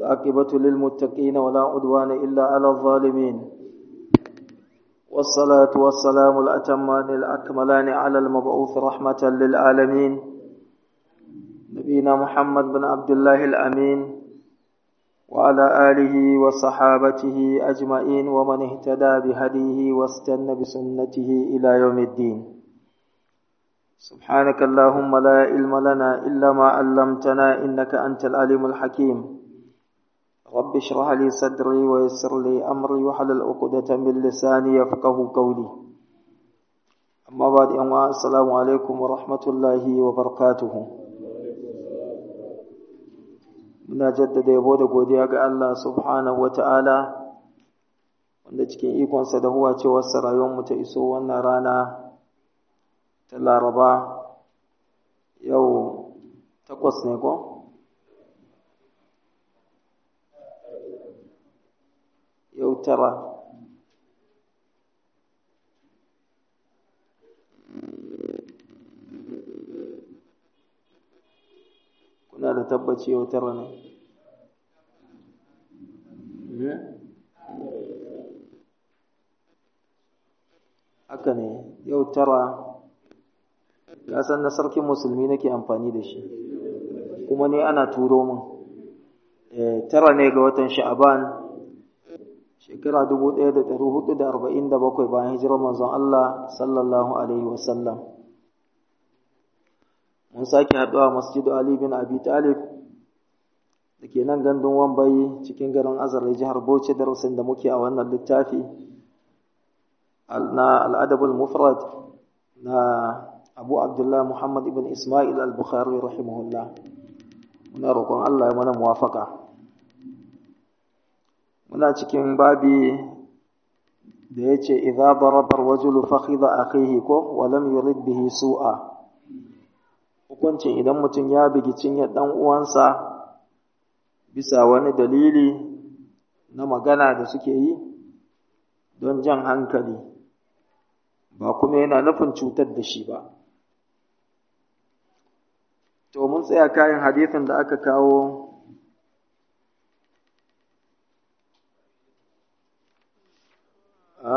والعاقبة للمتقين ولا عدوان إلا على الظالمين والصلاة والسلام الأتمان الأكملان على المبعوث رحمة للعالمين نبينا محمد بن عبد الله الأمين وعلى آله وصحابته أجمعين ومن اهتدى بهديه واستنى بسنته إلى يوم الدين سبحانك اللهم لا علم لنا إلا ما علمتنا إنك أنت العليم الحكيم رب اشرح لي صدري ويسر لي أمري وحلل عقدة من لساني يفقه قولي أما بعد أما السلام عليكم ورحمة الله وبركاته muna jaddada yabo da godiya ga Allah subhanahu wa ta'ala wanda cikin ikonsa da huwa cewarsa rayuwarmu ta iso wannan rana ta laraba yau takwas ne ko? yau tara kuna da tabbaci yau tara ne haka ne yau tara san na sarkin musulmi nake amfani da shi kuma ne ana turo min tara ne ga watan sha'aban shekara 1447 bayan hijirar manzon Allah sallallahu alaihi wasallam mun sake haɗuwa masjidu Ali bin Abi Talib da ke nan gandun Wambai cikin garin Azare jihar Bauchi darasin da muke a wannan littafi na al'adabul mufrad na Abu Abdullah Muhammad ibn Ismail al-Bukhari rahimahullah muna roƙon Allah ya mana muwafaka muna cikin babi da yace idza daraba ar-rajulu fakhidha akhihi ko wa lam yurid bihi su'a hukuncin idan mutum ya bigi cinyar ɗan uwansa bisa wani dalili na magana da suke yi don jan hankali ba kuma yana nufin cutar da shi ba to mun tsaya kayan hadithin da aka kawo a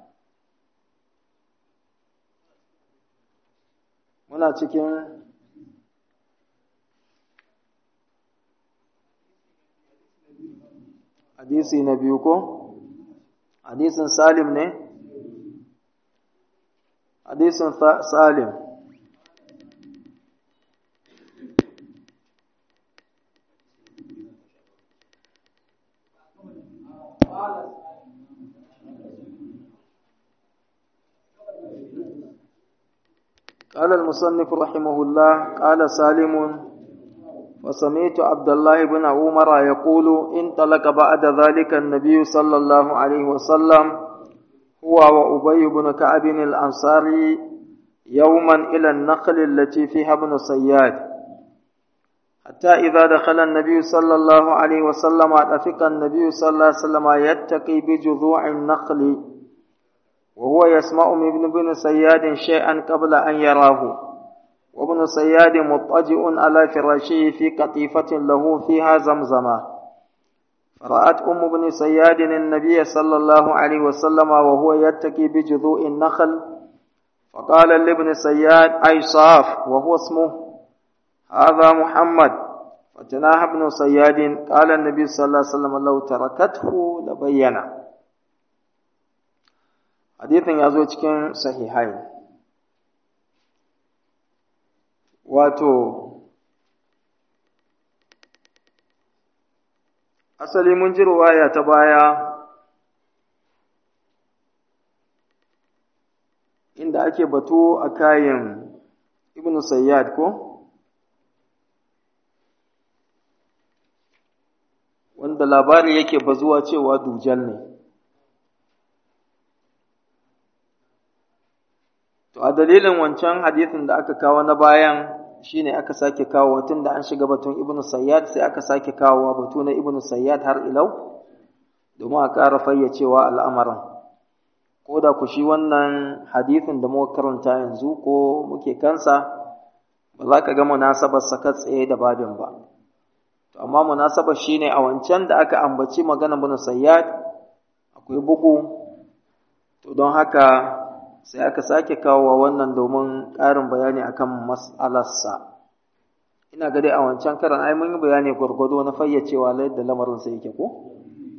muna cikin hadisi na biyu ko hadisin salim ne hadisin salim قال المصنف رحمه الله قال سالم وسمعت عبد الله بن عمر يقول انطلق بعد ذلك النبي صلى الله عليه وسلم هو وأبي بن كعب الأنصاري يوما إلى النخل التي فيها ابن صياد حتى إذا دخل النبي صلى الله عليه وسلم أتفق النبي صلى الله عليه وسلم يتقي بجذوع النخل وهو يسمع من ابن بن صياد شيئا قبل أن يراه وابن صياد مضطجئ على فراشه في قطيفة له فيها زمزمة فرأت أم بن صياد النبي صلى الله عليه وسلم وهو يتكي بجذوء النخل فقال لابن صياد أي صاف وهو اسمه هذا محمد فتناهى ابن صياد قال النبي صلى الله عليه وسلم لو تركته لبينا حديث يزوج كان صحيحين wato asali mun ji ruwaya ta baya inda ake batu a kayan ibn sayyad ko wanda labari yake bazuwa cewa dujal ne To a dalilin wancan hadisin da aka kawo na bayan shine aka sake kawo tun da an shiga batun Ibn Sayyad sai aka sake kawo batu na Ibn Sayyad har ilau domin a ƙara fayyacewa al'amarin. Ko da ku shi wannan hadisin da muka karanta yanzu ko muke kansa ba za ka ga munasabar sa tsaye da babin ba. To amma munasabar shine a wancan da aka ambaci magana bin sayyad akwai bugu to don haka sai aka sake kawo wannan domin ƙarin bayani akan mas'alarsa ina ga dai a wancan karan ai mun yi bayani gwargwado na fayyacewa yadda lamarin sa yake ko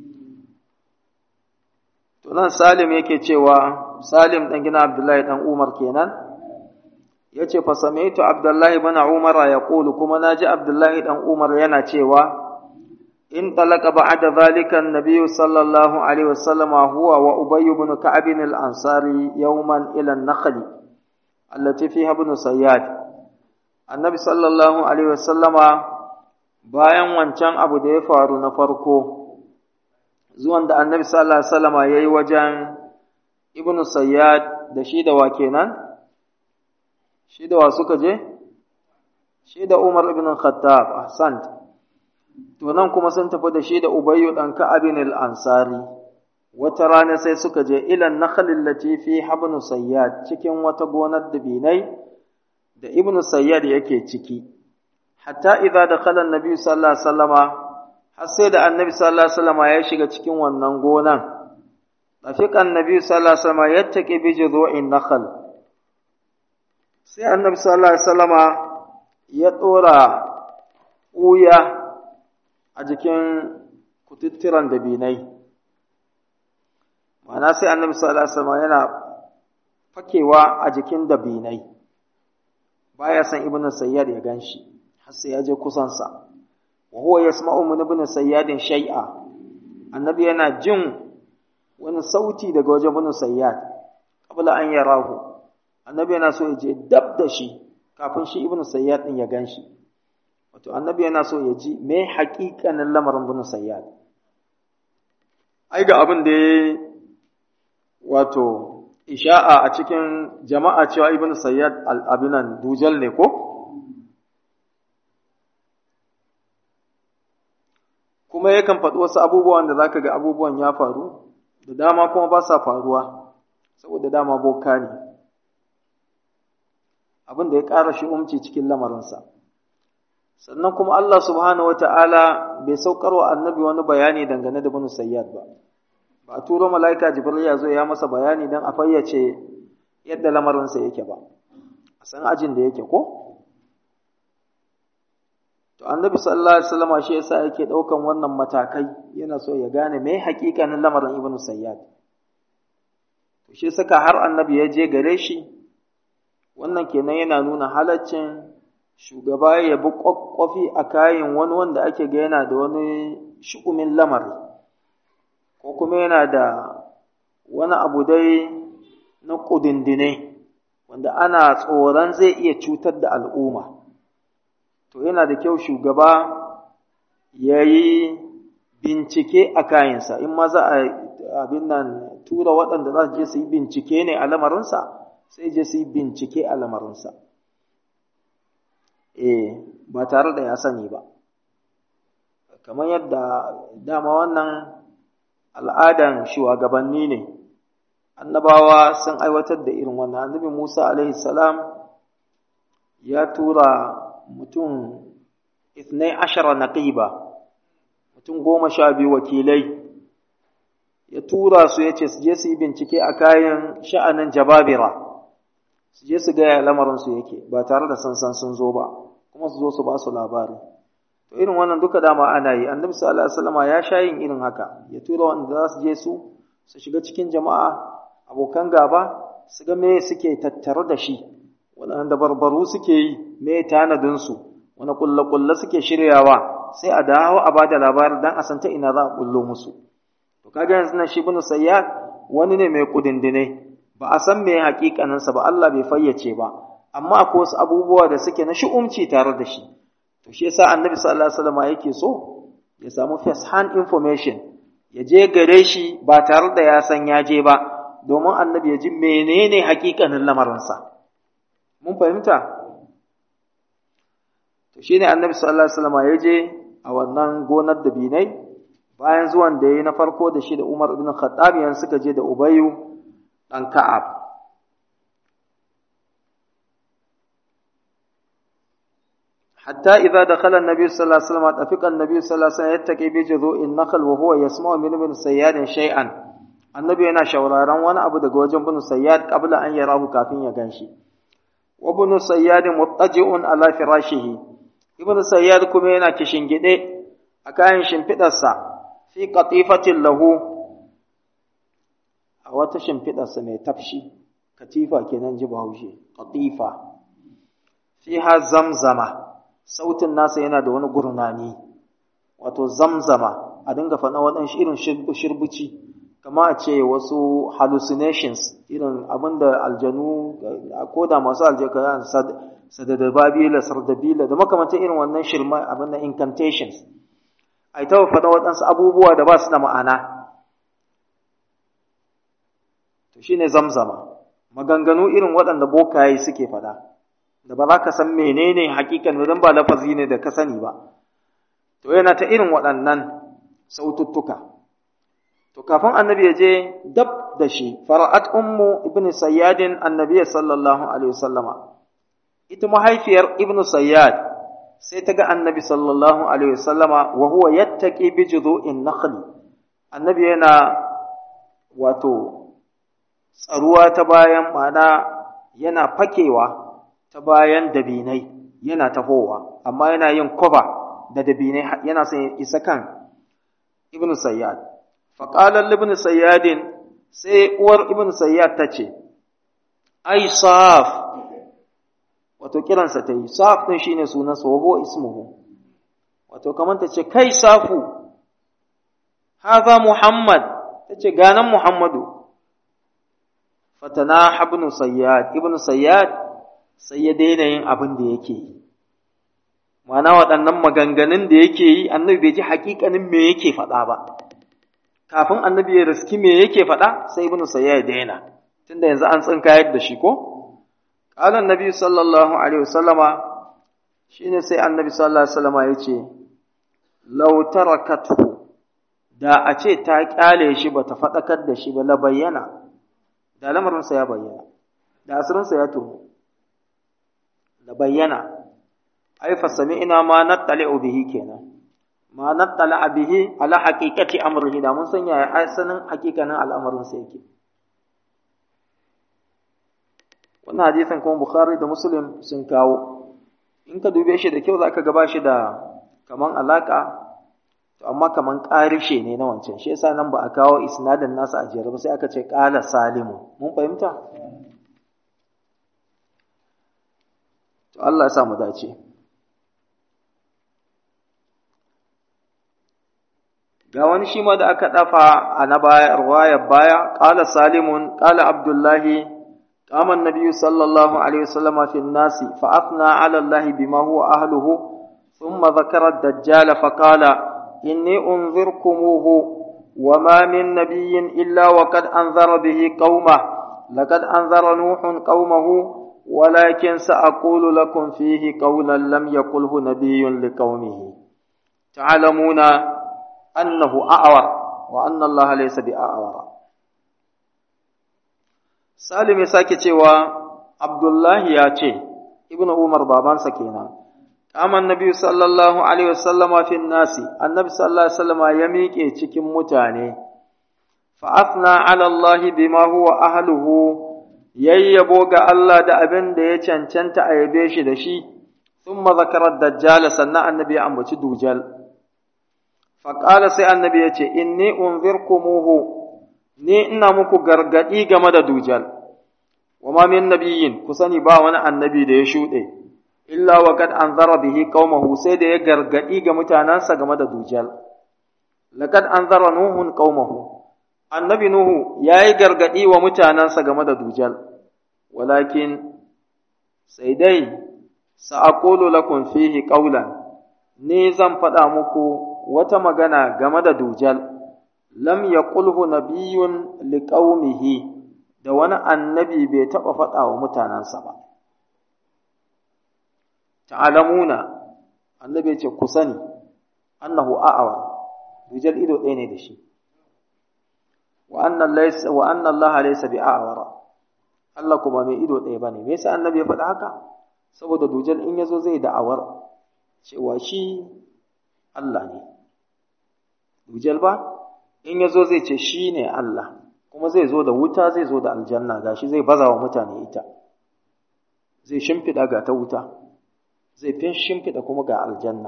to nan Salim yake cewa Salim dan gina Abdullahi dan Umar kenan yace fa sami'tu Abdullahi ibn Umar yaqulu kuma naji Abdullahi dan Umar yana cewa in talaka ba'da zalika an-nabiy sallallahu alaihi wasallam huwa wa Ubay ibn Ka'ab al-Ansari yawman ila an-nakhl allati fiha ibn Sayyad annabi sallallahu alaihi wasallama bayan wancan abu da ya faru na farko zuwan da annabi sallallahu alaihi wasallama yayi wajen ibnu sayyad da shi da wa kenan shi da wa suka je shi da umar ibn khattab ahsant to nan kuma sun tafi da shi da ubayyu dan ka'ab al-ansari wata rana sai suka je ila nakhl allati fi habnu sayyad cikin wata gonar dabinai da ibnu sayyad yake ciki hatta idza dakhala an-nabi sallallahu alaihi wasallama har sai da annabi sallallahu alaihi wasallama ya shiga cikin wannan gonan tafiqa annabi sallallahu alaihi wasallama yattaqi bi judhu'in nakhl sai annabi sallallahu alaihi wasallama ya dora uya a jikin kututturan dabinai ma'ana sai annabi sallallahu alaihi wasallama yana fakewa a jikin dabinai baya san ibnu sayyad ya ganshi har sai ya je kusan sa wa huwa yasma'u min ibnu sayyad shay'a annabi yana jin wani sauti daga wajen ibnu sayyad qabla an yarahu annabi yana so ya je dab da shi kafin shi ibnu sayyad din ya ganshi wato annabi yana so ya ji me haƙiƙanin lamarin ibnu sayyad ai ga abin da ya wato isha'a a cikin jama'a cewa ibn sayyad al-abinan dujal ne ko kuma yakan faɗi wasu abubuwan da zaka ga abubuwan ya faru da dama kuma ba sa faruwa saboda dama boka ne abin da ya ƙara shi umci cikin lamarinsa sannan kuma Allah subhanahu wata'ala bai saukarwa annabi wani bayani dangane da ibn sayyad ba ba a turo mala'ika jibril ya zo ya masa bayani don a fayyace yadda lamarinsa yake ba a san ajin da yake ko to annabi sallallahu alaihi wasallam shi yasa yake daukan wannan matakai yana so ya gane me hakikanin lamarin ibnu sayyad to shi saka har annabi ya je gare shi wannan kenan yana nuna halaccin shugaba ya bi kwakwafi a kayan wani wanda ake ga yana da wani shu'umin lamari ko kuma yana da wani abu dai na ƙudindine wanda ana tsoron zai iya cutar da al'umma to yana da kyau shugaba ya yi bincike a kayansa in ma za a abin nan tura waɗanda za su je su yi bincike ne a lamarinsa sai je su yi bincike a lamarinsa eh ba tare da ya sani ba kamar yadda dama wannan al'adan shugabanni ne, annabawa sun aiwatar da irin wannan, annabi Musa salam ya tura mutum ithnai ashara naqiba mutum goma sha biyu wakilai, ya tura su ya ce su je su yi bincike a kayan sha'anin jababira, su je su gaya lamarinsu yake ba tare da sansan sun zo ba, kuma su zo su ba su labari. to irin wannan duka dama ana yi annabi sallallahu alaihi wasallam ya sha yin irin haka ya tura wanda za su je su su shiga cikin jama'a abokan gaba su ga me suke tattare da shi wanda barbaru suke yi me tanadin su wani kulle kulle suke shiryawa sai a dawo a bada labarin dan a san ta ina za a kullo musu to kaga yanzu nan shi ibn sayyad wani ne mai kudindine ba a san me hakikanin sa ba Allah bai fayyace ba amma akwai wasu abubuwa da suke na shi'umci tare da shi to shi yasa annabi sallallahu alaihi wasallam yake so ya samu first hand information ya je gare shi ba tare da ya san ya je ba domin annabi ya ji menene hakikanin lamarinsa mun fahimta to shine annabi sallallahu alaihi wasallam ya je a wannan gonar da binai bayan zuwan da yayi na farko da shi da Umar ibn Khattab yan suka je da Ubayyu dan Ka'ab hatta idza dakhala an-nabi sallallahu alaihi wasallam tafiqa an-nabi sallallahu alaihi wasallam yattaqi bi juzu'in nakhl wa huwa yasma'u min ibn sayyad shay'an annabi yana shauraron wani abu daga wajen ibn sayyad qabla an yarahu kafin ya ganshi wa ibn sayyad muttaji'un ala firashihi ibn sayyad kuma yana kishingide a kayan shimfidarsa fi qatifatin lahu a wata shimfidarsa mai tafshi katifa kenan ji bahaushe qatifa fiha zamzama sautin nasa yana da wani gurnani wato zamzama a dinga faɗa waɗansu irin shirbuci kama a ce wasu hallucinations irin abinda aljanu ko da masu aljaka sadadababila sardabila da makamantar irin wannan shirma abin da incantations a yi ta faɗa waɗansu abubuwa da ba su da ma'ana to shine zamzama maganganu irin waɗanda bokaye suke faɗa da ba za ka san menene hakikan don ba lafazi ne da ka sani ba to yana ta irin waɗannan saututtuka to kafin annabi ya je dab da shi fara'at ummu ibnu sayyadin annabi sallallahu alaihi wasallama ita mahaifiyar ibnu sayyad sai ta ga annabi sallallahu alaihi wasallama wa huwa yattaqi bi judu'in nakhli annabi yana wato tsaruwa ta bayan mana yana fakewa ta bayan dabinai yana tahowa amma yana yin koba da dabinai yana son isa kan ibn sayyad faqala ibn sayyadin sai uwar ibn sayyad ta ce ai saf wato kiransa ta yi saf din shine sunan sa wa ismuhu wato kamar ta ce kai safu haza muhammad ta ce ganan muhammadu fatana ibn sayyad ibn sayyad sai ya daina yin abin da yake yi ma'ana waɗannan maganganun da yake yi annabi bai ji haƙiƙanin me yake faɗa ba kafin annabi ya riski me yake faɗa sai ibn sayyad ya daina tunda yanzu an tsinka yadda shi ko qala annabi sallallahu alaihi wasallama shine sai annabi sallallahu alaihi wasallama yace law tarakathu da a ce ta kyale shi bata faɗakar da shi ba la bayyana da lamarinsa ya bayyana da asirinsa ya tono da bayyana ai fa sami'na ma nattali'u bihi kenan ma nattala bihi ala haqiqati amrihi da mun san yaya asalin hakikanin al'amarin sa yake wannan hadisin kuma bukhari da muslim sun kawo in ka dube shi da kyau zaka ga ba shi da kaman alaka to amma kaman ƙarishe ne na wancan shi yasa nan ba a kawo isnadin nasa a jere ba sai aka ce qala salimu mun fahimta to Allah ya sa mu dace ga wani shi ma da aka dafa a na baya ruwayar baya qala salimun qala abdullahi قام النبي صلى الله عليه وسلم في الناس فأثنى على الله بما هو أهله ثم ذكر الدجال فقال إني أنذركموه وما من نبي إلا وقد أنذر به قومه لقد أنذر نوح قومه ولكن سأقول لكم فيه قولا لم يقله نبي لقومه تعلمون أنه أعور وأن الله ليس بأعور Salim ya sake cewa Abdullahi ya ce, Ibn Umar babansa kenan. Kama Nabi sallallahu Alaihi wasallama fi nasi, annabi sallallahu Alaihi wasallama ya miƙe cikin mutane, fa'afna ala Allahi bima huwa ahluhu yayyabo ga Allah da abin da ya cancanta a yabe shi da shi, sun mazakarar dajjala sannan annabi ya ambaci dujal. Faƙala sai annabi ya ce, Inni unzirkumuhu ni ina muku gargaɗi game da dujal, wa ma min nabiyyin ku sani ba wani annabi da ya shuɗe, illa wa kad an zara bihi qaumahu sai da ya gargaɗi ga mutanensa game da dujal. Laqad an zara Nuhun qaumahu annabi Nuhu ya yi gargaɗi wa mutanensa game da dujal, walakin sai dai sa'aqulu lakum fihi qawlan ni zan faɗa muku wata magana game da dujal. lam yaqulhu nabiyyun liqaumihi da wani annabi bai taɓa faɗa wa mutanensa ba ta'alamuna annabi ya ce ku sani annahu a'awa dujal ido ɗaya ne da shi wa anna laysa wa anna allaha laysa bi a'wara Allah kuma mai ido ɗaya bane me yasa annabi ya faɗa haka saboda dujal in yazo zai da'awar cewa shi Allah ne dujal ba in ya zo zai ce shi ne Allah kuma zai zo da wuta zai zo da aljanna gashi zai baza wa mutane ita zai shimfiɗa ga ta wuta zai fin shimfiɗa kuma ga aljanna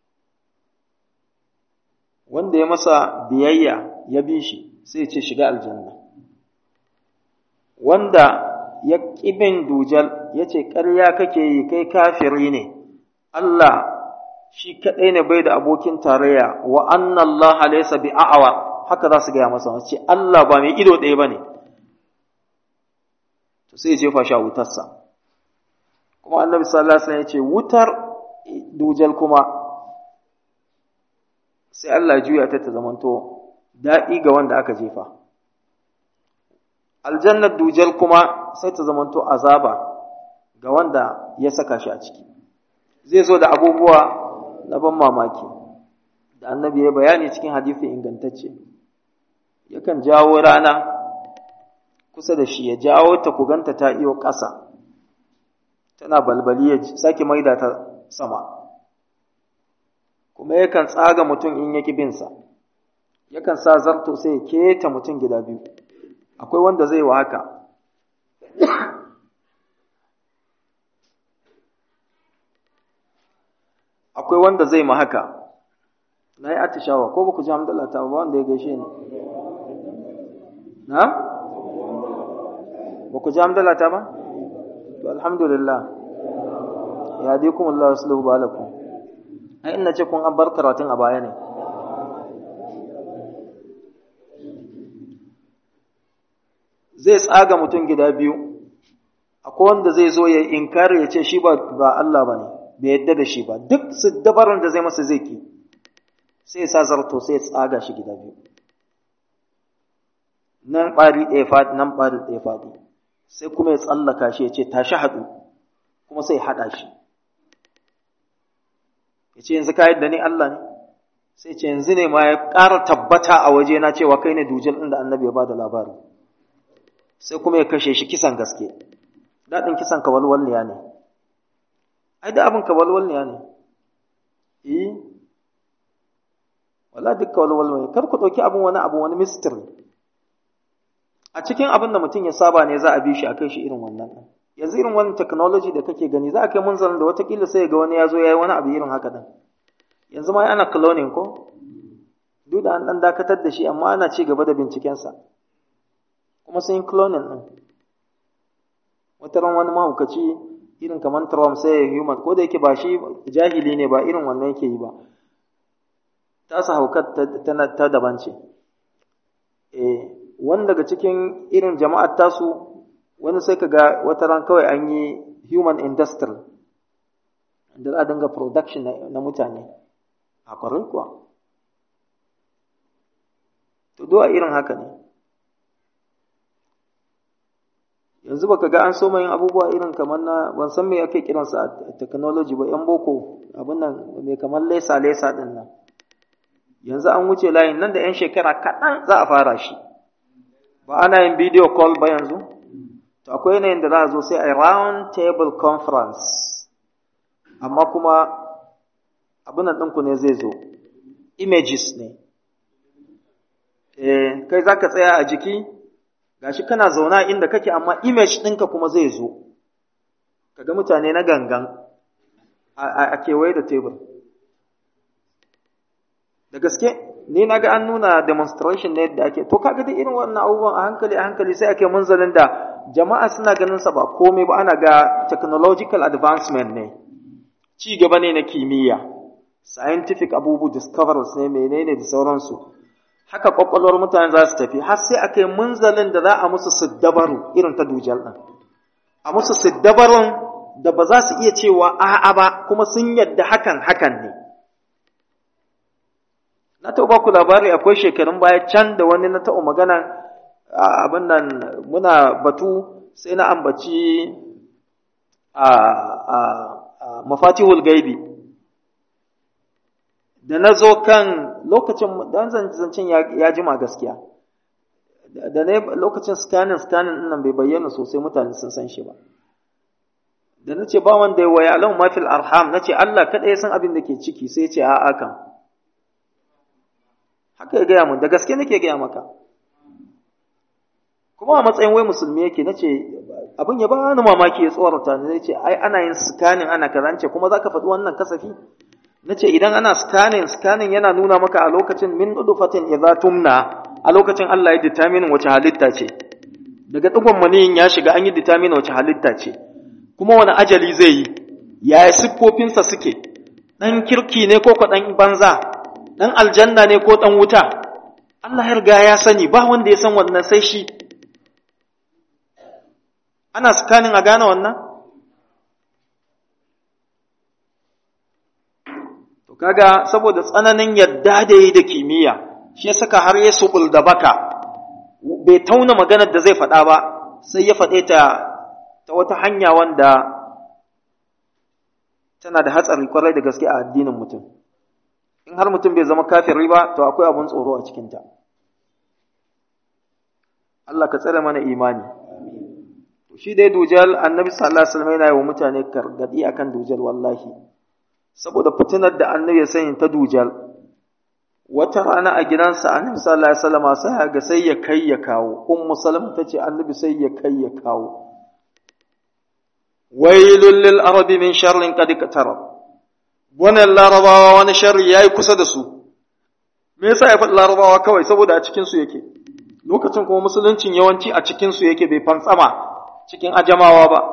wanda ya masa biyayya ya bi shi sai ce shiga aljanna wanda ya ƙibin dujal ya ce ƙarya kake yi kai kafiri ne Allah shi kaɗai ne bai da abokin tarayya wa anna Allah laysa bi a'wa haka za su gaya masa ce Allah ba mai ido ɗaya ba ne to sai jefa shi a wutarsa kuma annabi sallallahu alaihi wasallam ya ce wutar dujal kuma sai Allah juya ta ta zamanto daɗi ga wanda aka jefa aljannar dujal kuma sai ta zamanto azaba ga wanda ya saka shi a ciki zai zo da abubuwa na ban mamaki da annabi ya bayani cikin hadisi ingantacce yakan jawo rana kusa da shi ya jawo ta kuganta ta iyo ƙasa tana balbali ya sake maida ta sama kuma yakan tsaga mutum in yaki binsa yakan sa zarto sai ya keta mutum gida biyu akwai wanda zai wa haka akwai wanda zai ma haka na yi atishawa ko ba ku ji hamdala ta ba wanda ya gaishe ni na? ba ku ji hamdala ta ba? to alhamdulillah ya dai kuma Allah wasu lahu balakum ai ina ce kun an bar karatun a baya ne zai tsaga mutum gida biyu akwai wanda zai zo ya inkari ya ce shi ba Allah ba ne bai yadda da shi ba duk su dabarar da zai masa zai ki sai sa zarto sai tsaga shi gida biyu nan ɓari ɗaya faɗi nan ɓari ɗaya faɗi sai kuma ya tsallaka shi ya ce tashi haɗu kuma sai haɗa shi ya ce yanzu ka yadda ni Allah ne sai ce yanzu ne ma ya ƙara tabbata a waje na cewa kai ne dujal inda annabi ya ba da labari sai kuma ya kashe shi kisan gaske daɗin kisan kawalwalniya ne ai da abin kawalwalniya ne eh wala duk kawalwalniya kar ku ɗauki abin wani abu wani mystery a cikin abin da mutum ya saba ne za a bi shi a kai shi irin wannan yanzu irin wani technology da kake gani za a kai munzalin da watakila sai ga wani ya zo ya yi wani abu irin haka din yanzu ma ana cloning ko duk da an ɗan dakatar da shi amma ana ci gaba da bincikensa kuma sun yi cloning ɗin wata ran wani mahaukaci irin kamar Trump sai ya human ko da yake ba shi jahili ne ba irin wannan yake yi ba tasa haukar ta daban ce eh wani daga cikin irin jama'ar tasu wani sai ka ga wata ran kawai an yi human industry da za a dinga production na mutane a kwarin kuwa to do a irin haka ne yanzu baka ga an so yin abubuwa irin kamar na ban san me ake kiransa a technology ba yan boko abin nan mai kamar lesa lesa din nan yanzu an wuce layin nan da yan shekara kaɗan za a fara shi ba ana yin video call ba yanzu to akwai yanayin da za a zo sai a round table conference amma kuma abin nan ɗinku ne zai zo images ne eh kai za ka tsaya a jiki gashi kana zauna inda kake amma image ɗinka kuma zai zo kaga mutane na gangan a kewaye da tebur da gaske ni na ga an nuna demonstration ne yadda ake to kaga duk irin wannan abubuwan a hankali a hankali sai ake munzalin da jama'a suna ganin sa ba komai ba ana ga technological advancement ne ci gaba ne na kimiyya scientific abubu discoveries ne menene da sauransu haka kwakwalwar mutane za su tafi har sai aka yi munzalin da za a musu siddabaru irin ta dujal ɗin a musu siddabarun da ba za su iya cewa a'a ba kuma sun yadda hakan hakan ne na taɓa ku labari akwai shekarun baya can da wani na taɓa magana abin nan muna batu sai na ambaci a mafatihul gaibi da na zo kan lokacin dan zancen ya jima gaskiya da ne lokacin scanning scanning nan bai bayyana sosai mutane sun san shi ba da nace ba wanda ya waya alam ma fil arham nace Allah kada ya san abin da ke ciki sai ya ce a'a kan haka ya gaya mun da gaske nake gaya maka kuma a matsayin wai musulmi yake nace abin ya bani mamaki ya tsorata ni ce ai ana yin scanning ana kazance kuma zaka faɗi wannan kasafi nace idan ana scanning scanning yana nuna maka a lokacin min nudufatin idza tumna a lokacin Allah ya determine wace halitta ce daga digon maniyin ya shiga an yi determine wace halitta ce kuma wani ajali zai yi yaya siffofinsa suke dan kirki ne ko ko dan banza dan aljanna ne ko dan wuta Allah ya riga ya sani ba wanda ya san wannan sai shi ana scanning a gane wannan to kaga saboda tsananin yadda da yi da kimiyya shi ya saka har ya subul da baka bai tauna maganar da zai faɗa ba sai ya faɗe ta ta wata hanya wanda tana da hatsari kwarai da gaske a addinin mutum in har mutum bai zama kafiri ba to akwai abun tsoro a cikinta Allah ka tsare mana imani shi dai dujal annabi sallallahu alaihi wasallam yana yi wa mutane gargadi akan dujal wallahi saboda fitinar da annabi ya sani ta dujal wata rana a gidansa annabi sallallahu alaihi wasallam sai ga sai ya kai ya kawo ummu salama tace annabi sai ya kai ya kawo wailul lil arabi min sharrin qad qatarab wannan larabawa wani sharri yayi kusa da su me yasa ya faɗi larabawa kawai saboda a cikin su yake lokacin kuma musuluncin yawanci a cikin su yake bai fantsama cikin ajamawa ba.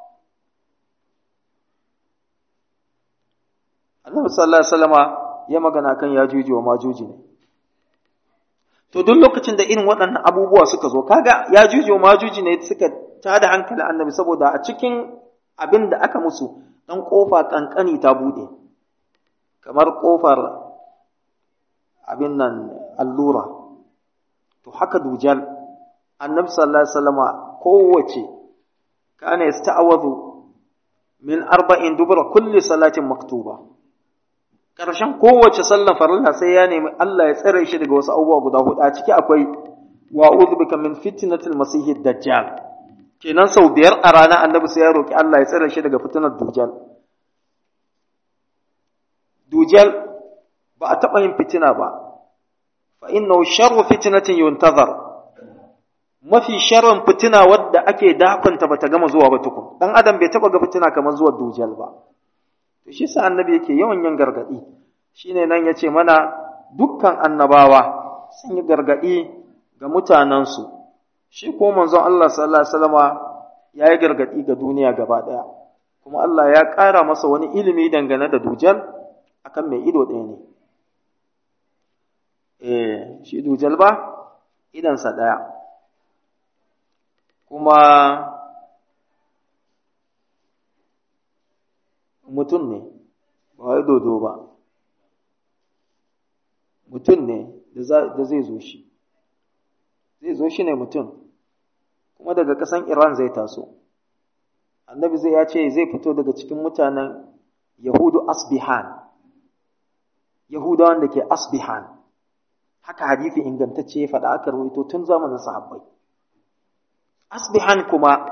Annabi sallallahu Alaihi wasallama ya magana kan ya juji wa majuji ne. To duk lokacin da irin waɗannan abubuwa suka zo, kaga ya juji wa majuji ne suka tada hankali annabi saboda a cikin abin da aka musu ɗan ƙofa ƙanƙani ta buɗe, kamar ƙofar abin nan allura. To haka dujal, annabi sallallahu Alaihi wasallama kowace kana yasta'awadu min arba'in dubura kulli salatin maktuba karshen kowace sallar farilla sai ya nemi Allah ya tsare shi daga wasu abubuwa guda hudu a ciki akwai wa a'udhu bika min fitnatil masih dajjal kenan sau biyar a rana annabi sai ya roki Allah ya tsare shi daga fitinar dujjal dujjal ba a taɓa yin fitina ba fa innahu sharru fitnatin yuntazar mafi sharrin fitina wadda ake dakunta bata gama zuwa ba tukun dan adam bai taba ga fitina kamar zuwa dujal ba to shi sa annabi yake yawan yin gargadi shine nan yace mana dukkan annabawa sun yi gargadi ga mutanensu shi ko manzon Allah sallallahu alaihi wasallama ya yi gargadi ga duniya gaba daya kuma Allah ya ƙara masa wani ilimi dangane da dujal akan mai ido ɗaya ne eh shi dujal ba idansa ɗaya kuma mutum ne ba wai dodo ba mutum ne da zai zo shi zai zo shi ne mutum kuma daga ƙasan iran zai taso annabi zai ya ce zai fito daga cikin mutanen yahudu asbihan yahudawan da ke asbihan haka hadithi ingantacce ya faɗa aka rawaito tun zamanin sahabbai asbihan kuma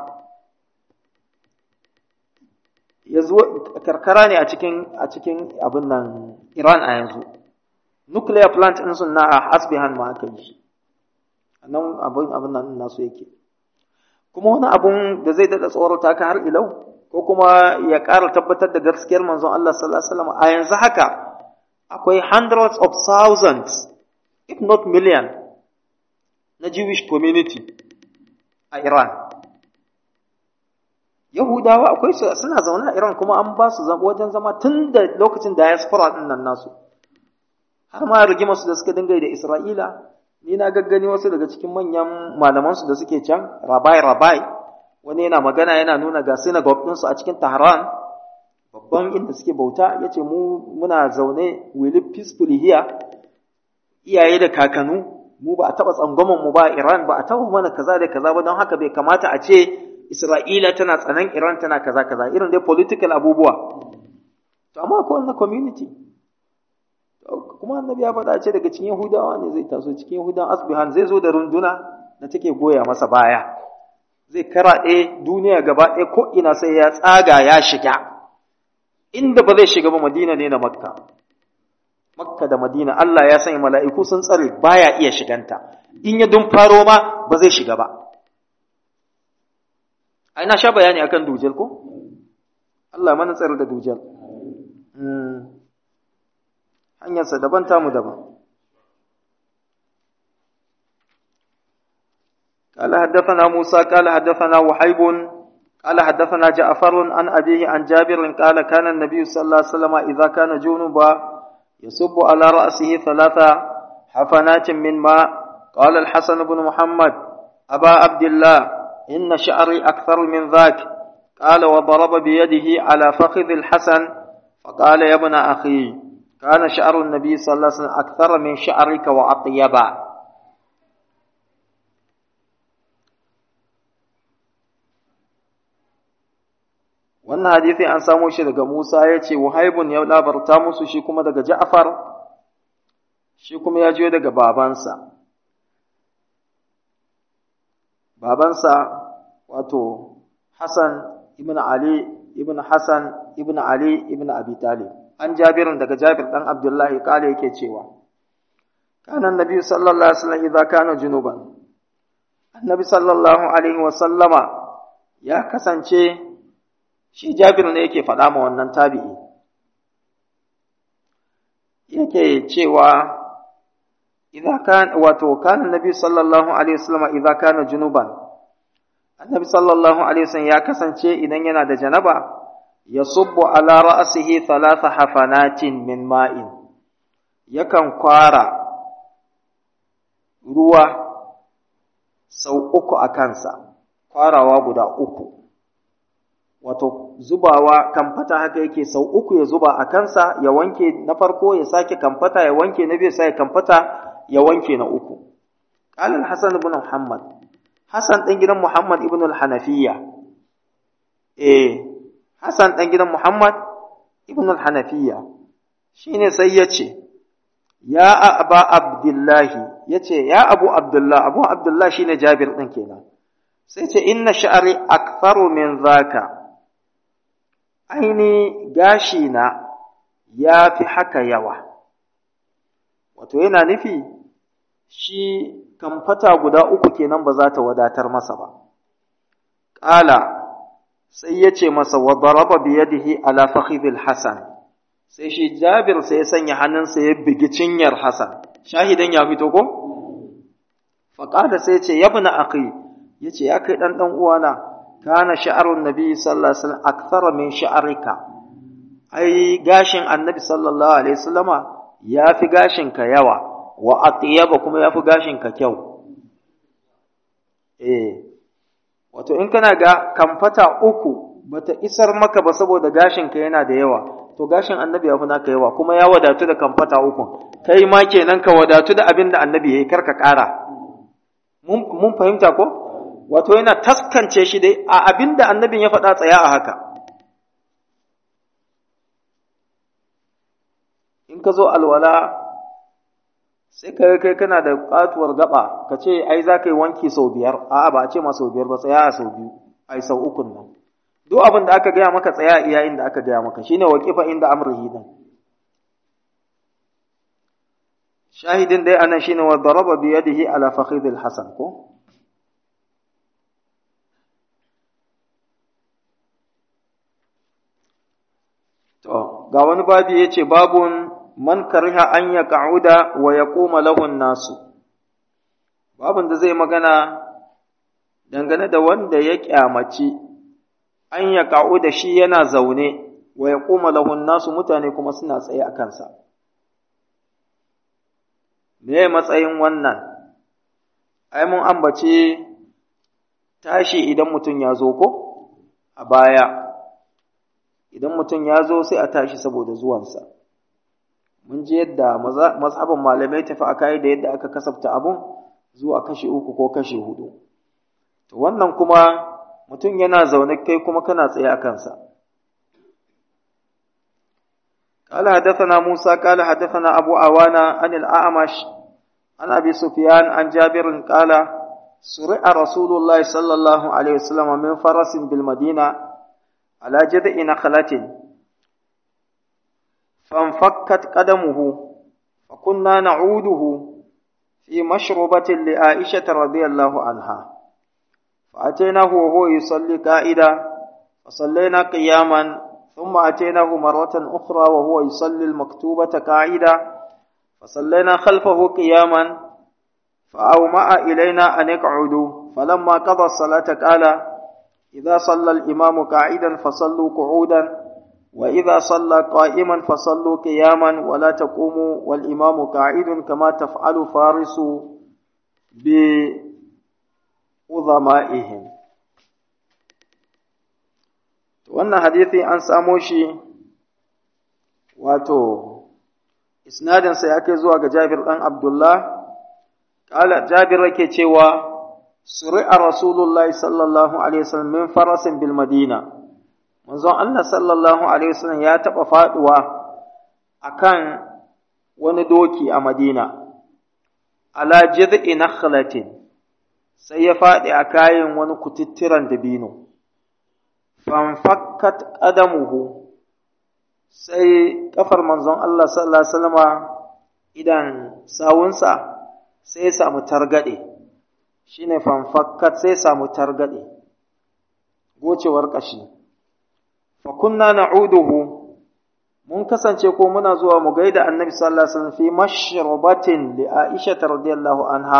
yanzu karkara ne a cikin a cikin abin nan Iran a yanzu nuclear plant din sun na a asbihan ma aka yi nan abin abin nan nasu yake kuma wani abun da zai dada tsorata ka har ilau ko kuma ya ƙara tabbatar da gaskiyar manzon Allah sallallahu alaihi wasallam a yanzu haka akwai hundreds of thousands if not million na Jewish community a Iran. Yahudawa akwai su suna zaune a Iran kuma an ba su wajen zama tun da lokacin diaspora ɗin nan nasu. Har ma rigima su da suka dinga da Isra'ila, ni na gaggani wasu daga cikin manyan malamansu da suke can, rabai rabai, wani yana magana yana nuna ga synagogue ɗinsu a cikin Tehran, babban inda suke bauta, ya ce mu muna zaune we live peacefully here, iyaye da kakanu, mu ba a taɓa tsangwamon mu ba Iran ba a taɓa mana kaza da kaza ba don haka bai kamata a ce Isra'ila tana tsanan Iran tana kaza kaza irin dai political abubuwa to amma akwai wannan community kuma annabi ya faɗa ce daga cikin Yahudawa ne zai taso cikin Yahudawan Asbihan zai zo da runduna da take goya masa baya zai karaɗe duniya gaba ɗaya ko ina sai ya tsaga ya shiga inda ba zai shiga ba madina ne na makka makka da madina Allah ya sanya mala'iku sun tsare baya iya shiganta in ya dun faro ma ba zai shiga ba ai na sha bayani akan dujal ko Allah mana tsare da dujal hanyarsa daban tamu daban قال حدثنا موسى قال حدثنا وحيب قال حدثنا جعفر عن أبيه عن جابر قال كان النبي صلى الله عليه وسلم إذا كان جنبا يصب على رأسه ثلاث حفنات من ماء قال الحسن بن محمد أبا عبد الله إن شعري أكثر من ذاك قال وضرب بيده على فخذ الحسن فقال يا ابن أخي كان شعر النبي صلى الله عليه وسلم أكثر من شعرك وأطيبا wannan hadisi an samo shi daga Musa ya ce Wahaibun ya labarta musu shi kuma daga Ja'far shi kuma ya jiyo daga babansa babansa wato Hassan ibn Ali ibn Hassan ibn Ali ibn Abi Talib an Jabirin daga Jabir dan Abdullahi kale yake cewa kana annabi sallallahu alaihi wasallam idza kana junuban annabi sallallahu alaihi wasallama ya kasance shi Jabir ne yake faɗa ma wannan tabi'i yake cewa idza kan wato kana annabi sallallahu alaihi wasallam idza kana junuban annabi sallallahu alaihi wasallam ya kasance idan yana da janaba yasubbu ala ra'sihi thalatha hafanatin min ma'in yakan kwara ruwa sau uku a kansa kwarawa guda uku wato zubawa kamfata haka yake sau uku ya zuba a kansa ya wanke na farko ya sake kamfata ya wanke na biyu sai kamfata ya wanke na uku qala al-hasan ibn muhammad hasan dan gidan muhammad ibn al-hanafiya eh hasan dan gidan muhammad ibn al-hanafiya shine sai yace ya aba abdullahi yace ya abu abdullah abu abdullah shine jabir din kenan sai ce inna sha'ri aktharu min zaka aini gashi na ya fi haka yawa wato yana nufi shi kamfata guda uku kenan ba za ta wadatar masa ba ƙala sai ya ce masa wa daraba biyadihi ala fakhidil hasan sai shi jabir sai ya sanya hannunsa ya bigi cinyar hasan shahidan ya fito ko faƙada sai ya ce yabna akhi ya ce ya kai ɗan ɗan uwana kana sha'arun nabi sallallahu alaihi wasallam akthara min sha'arika ai gashin annabi sallallahu alaihi wasallama yafi gashin ka yawa wa atyaba kuma yafi gashin ka kyau eh wato in kana ga kamfata uku bata isar maka ba saboda gashin ka yana da yawa to gashin annabi yafi naka yawa kuma ya wadatu da kamfata uku kai ma kenan ka wadatu da abin da annabi yayi karka kara mun mun fahimta ko wato yana taskance shi dai a abin da annabin ya faɗa tsaya a haka in ka zo alwala sai ka kai kana da katuwar gaba ka ce ai za ka yi wanki sau biyar a'a ba a ce ma sau biyar ba tsaya a sau biyu ai sau ukun nan duk abin da aka gaya maka tsaya iya inda aka gaya maka shine waqifa inda amrihi din shahidin dai anan shine wa daraba bi yadihi ala fakhidil hasan ko To, ga wani babi ya ce, Babun man kariha an ya ka'uda wa ya koma lahun nasu. Babun da zai magana dangane da wanda ya kyamaci an ya ka'uda shi yana zaune wa ya koma lahun nasu mutane kuma suna tsaye a kansa. Me matsayin wannan? Ai, mun ambace tashi idan mutum ya zo ko? A baya. idan mutum ya zo sai a tashi saboda zuwansa mun ji yadda mazhabin malamai tafi a kai da yadda aka kasafta abun zuwa kashi uku ko kashi hudu to wannan kuma mutum yana zaune kai kuma kana tsaye a kansa قال حدثنا موسى قال حدثنا أبو عوانة عن الأعمش عن أبي سفيان عن جابر قال suri'a rasulullahi sallallahu alaihi wasallam min farasin bil madina ala jad'i nakhlatin fanfakkat qadamuhu فكنا نعوده في مشربة لعائشة رضي الله عنها فأتيناه وهو يصلي قائدا فصلينا قياما ثم أتيناه مرة أخرى وهو يصلي المكتوبة قاعدا فصلينا خلفه قياما فأومأ إلينا أن اقعدوا فلما قضى الصلاة قال إذا صلى الإمام قاعدا فصلوا قعودا وإذا صلى قائما فصلوا قياما ولا تقوموا والإمام قاعد كما تفعل فارس بعظمائهم wannan hadithi an samo shi wato isnadinsa ya kai zuwa ga Jabir ɗan Abdullah ƙala Jabir yake cewa suri'a Rasulullahi sallallahu alaihi wasallam min farasin bil Madina manzon Allah sallallahu alaihi wasallam ya taɓa faɗuwa akan wani doki a Madina ala jid'i nakhlatin sai ya faɗi a kayan wani kututturan dabino fanfakkat qadamuhu sai kafar manzon Allah sallallahu alaihi wasallama idan sawunsa sai ya samu targade shine fanfakkat sai ya samu targade gocewar kashi fa kunna na'uduhu mun kasance ko muna zuwa mu gaida annabi sallallahu alaihi wasallam fi mashrabatin li Aisha radhiyallahu anha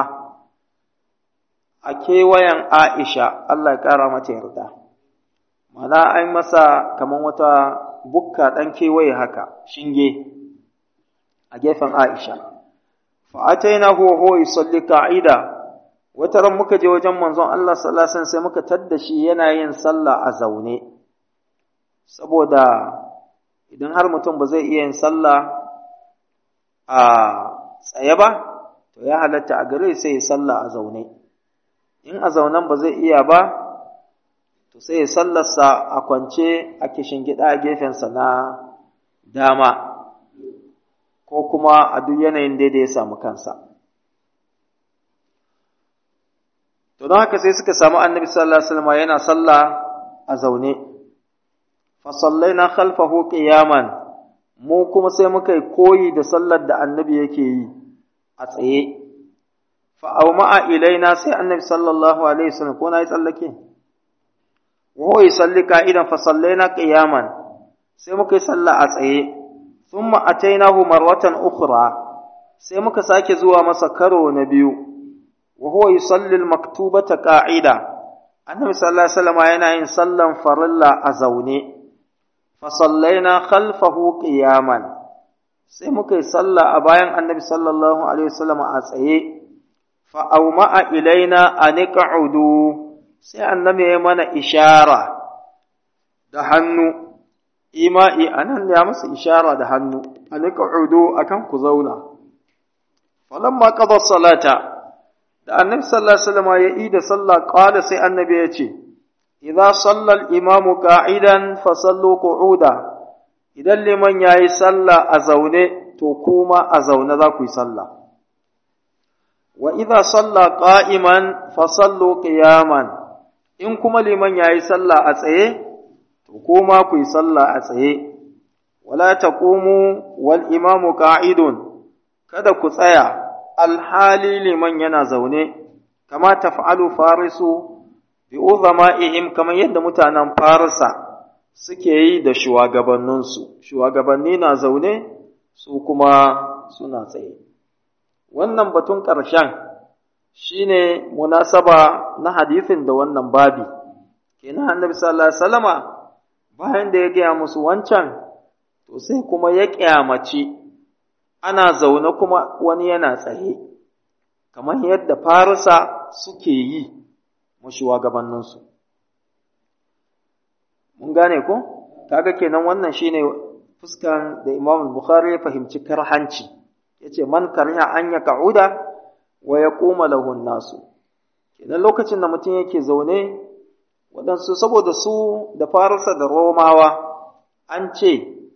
a kewayen Aisha Allah ya kara mata yarda mana an masa kaman wata bukka dan kewaye haka shinge a gefen Aisha fa atainahu huwa yusalli qa'ida wata ran muka je wajen manzon Allah sallallahu alaihi wasallam sai muka tadda shi yana yin sallah a zaune saboda idan har mutum ba zai iya yin sallah a tsaye ba to ya halatta a gare sai ya sallah a zaune in a zaunen ba zai iya ba to sai ya sallarsa a kwance a kishin gida a gefensa na dama ko kuma a duk yanayin da ya samu kansa to don haka sai suka samu annabi sallallahu alaihi wasallam yana sallah a zaune fasallaina khalfahu qiyaman mu kuma sai muka yi koyi da sallar da annabi yake yi a tsaye fa awma'a ilaina sai annabi sallallahu alaihi wasallam ko na yi tsallake wa huwa yusalli qa'idan fa sallaina qiyaman sai muka yi sallah a tsaye thumma atainahu marwatan ukhra sai muka sake zuwa masa karo na biyu wa huwa yusalli al-maktubata qa'ida annabi sallallahu alaihi wasallam yana yin sallan farilla a zaune fasallaina khalfahu qiyaman sai muka yi sallah a bayan annabi sallallahu alaihi wasallam a tsaye fa awma'a ilaina an qa'udu sai annabi ya mana ishara da hannu ima'i anan ya masa ishara da hannu an qa'udu akan ku zauna falamma qada salata da annabi sallallahu alaihi wasallam ya yi da sallah qala sai annabi ya ce idza salla al-imamu qa'idan fa sallu qu'uda idan liman yayi sallah a zaune to kuma a zaune za ku yi sallah wa idza salla qa'iman fa sallu qiyaman in kuma liman yayi sallah a tsaye to kuma ku yi sallah a tsaye wala taqumu wal imamu qa'idun kada ku tsaya alhali liman yana zaune kama taf'alu farisu bi uzama'ihim kamar yadda mutanen Farisa suke yi da shugabanninsu, shugabanni na zaune su kuma suna tsaye. Wannan batun ƙarshen shi ne munasaba na hadithin da wannan babi, kenan annabi sallallahu Alaihi wasallama bayan da ya gaya musu wancan, to sai kuma ya ƙyamaci ana zaune kuma wani yana tsaye, kamar yadda Farisa suke yi. shugabanninsu. Mun gane ko? Kaga kenan wannan shine fuskan da Imam Bukhari ya fahimci karhanci. Yace man kariha an ya ka'uda wa ya koma lahun nasu. Kenan lokacin da mutum yake zaune waɗansu saboda su da farisa da Romawa an ce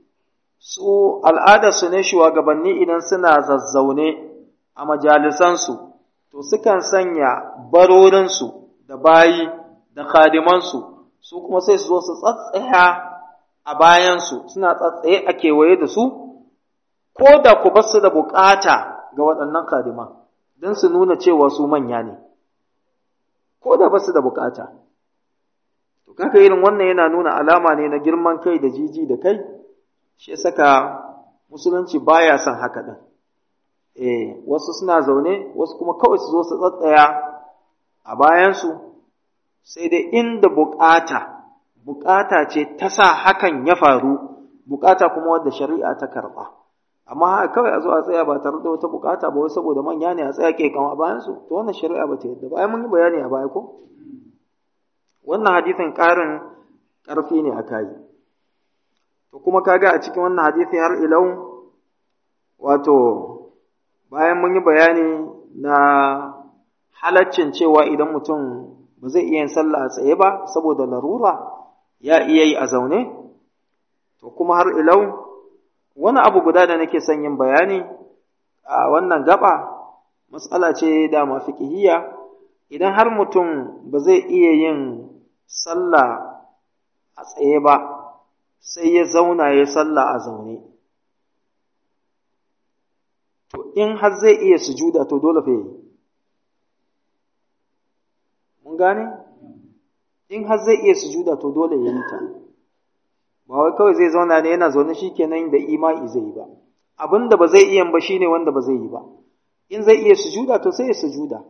su al'adarsu ne shugabanni idan suna zazzaune a majalisansu to sukan sanya barorinsu da bayi da khadimansu su kuma sai su zo su tsatsaya a bayansu suna tsatsaye a kewaye da su ko da ku basu da bukata ga waɗannan khadiman don su nuna cewa su manya ne ko da basu da bukata to kaka irin wannan yana nuna alama ne na girman kai da jiji da kai shi saka musulunci baya son haka din eh wasu suna zaune wasu kuma kawai su zo su tsatsaya a bayansu sai dai inda bukata bukata ce ta sa hakan ya faru bukata kuma wadda shari'a ta karba amma haka kawai a zo a tsaya ba tare da wata bukata ba wai saboda manya ne a tsaya ke kan a bayansu to wannan shari'a ba ta yadda ba ai mun yi bayani a baya ko wannan hadisin ƙarin ƙarfi ne a kayi to kuma kaga a cikin wannan hadisi har ilau wato bayan mun yi bayani na halaccin cewa idan mutum ba zai iya yin sallah a tsaye ba saboda larura ya iya yi a zaune to kuma har ilau wani abu guda da nake son yin bayani a wannan gaba matsala ce da mafiƙihiyya idan har mutum ba zai iya yin sallah a tsaye ba sai ya zauna ya sallah a zaune to in har zai iya sujuda to dole fa yi mun gane in har zai iya sujuda to dole ya yi ta ba wai kawai zai zauna ne yana zaune shikenan da imai zai yi ba abin da ba zai iya ba shine wanda ba zai yi ba in zai iya sujuda to sai ya sujuda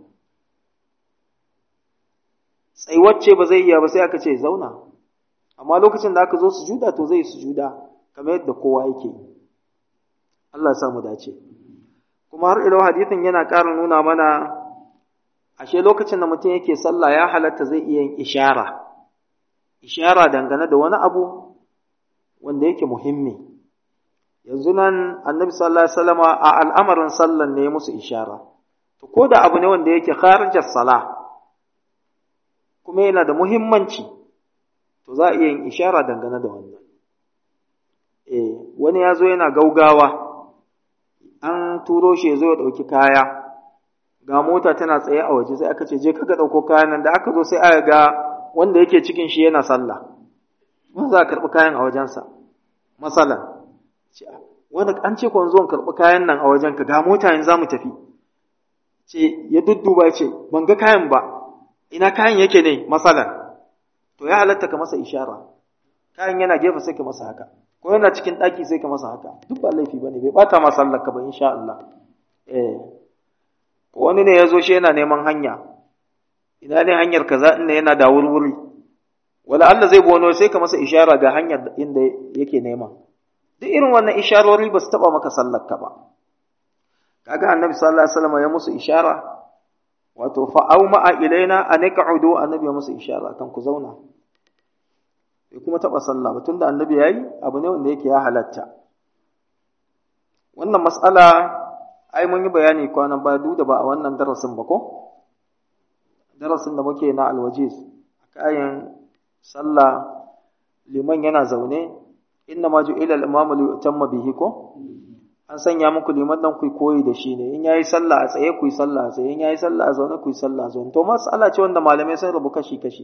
tsaiwacce ba zai iya ba sai aka ce zauna amma lokacin da aka zo sujuda to zai sujuda kamar yadda kowa yake Allah ya mu dace kuma har ilo hadithin yana ƙara nuna mana ashe lokacin da mutum yake sallah ya halatta zai iya yin ishara ishara dangane da wani abu wanda yake muhimmi yanzu nan annabi sallallahu alaihi wasallama a al'amarin sallan ne musu ishara to ko da abu ne wanda yake kharijar sala kuma yana da muhimmanci to za a iya yin ishara dangane da wannan eh wani ya zo yana gaugawa an turo shi ya zo ya ɗauki kaya ga mota tana tsaye a waje sai aka ce je kaga ɗauko kayan nan da aka zo sai aka ga wanda yake cikin shi yana sallah ma za a karɓi kayan a wajensa masalan wanda an ce kwan zuwan karɓi kayan nan a wajen ka ga mota yanzu za mu tafi ce ya dudduba ce ban ga kayan ba ina kayan yake ne masalan to ya halatta ka masa ishara kayan yana gefe sai ka masa haka ko yana cikin ɗaki sai ka masa haka duk ba laifi bane bai bata ma sallar ka ba insha Allah eh ko wani ne ya zo shi yana neman hanya ina ne hanyar kaza inda yana da wurwuri wala Allah zai bono sai ka masa ishara ga hanyar inda yake nema duk irin wannan isharori ba su taba maka sallar ka ba kaga annabi sallallahu alaihi wasallam ya musu ishara wato fa au ma'a ilaina an qa'udu annabi ya musu ishara kan ku zauna bai kuma taba sallah ba tunda annabi yayi abu ne wanda yake ya halatta wannan mas'ala ai mun yi bayani kwanan ba duk da ba a wannan darasin ba ko darasin da muke na alwajiz kayan sallah liman yana zaune inna ma ju'ila al-imamu li yutamma bihi ko an sanya muku liman dan ku koyi da shi ne in yayi sallah a tsaye ku yi sallah a tsaye in yayi sallah a zaune ku yi sallah a zaune to mas'ala ce wanda malamai sun rubu kashi kashi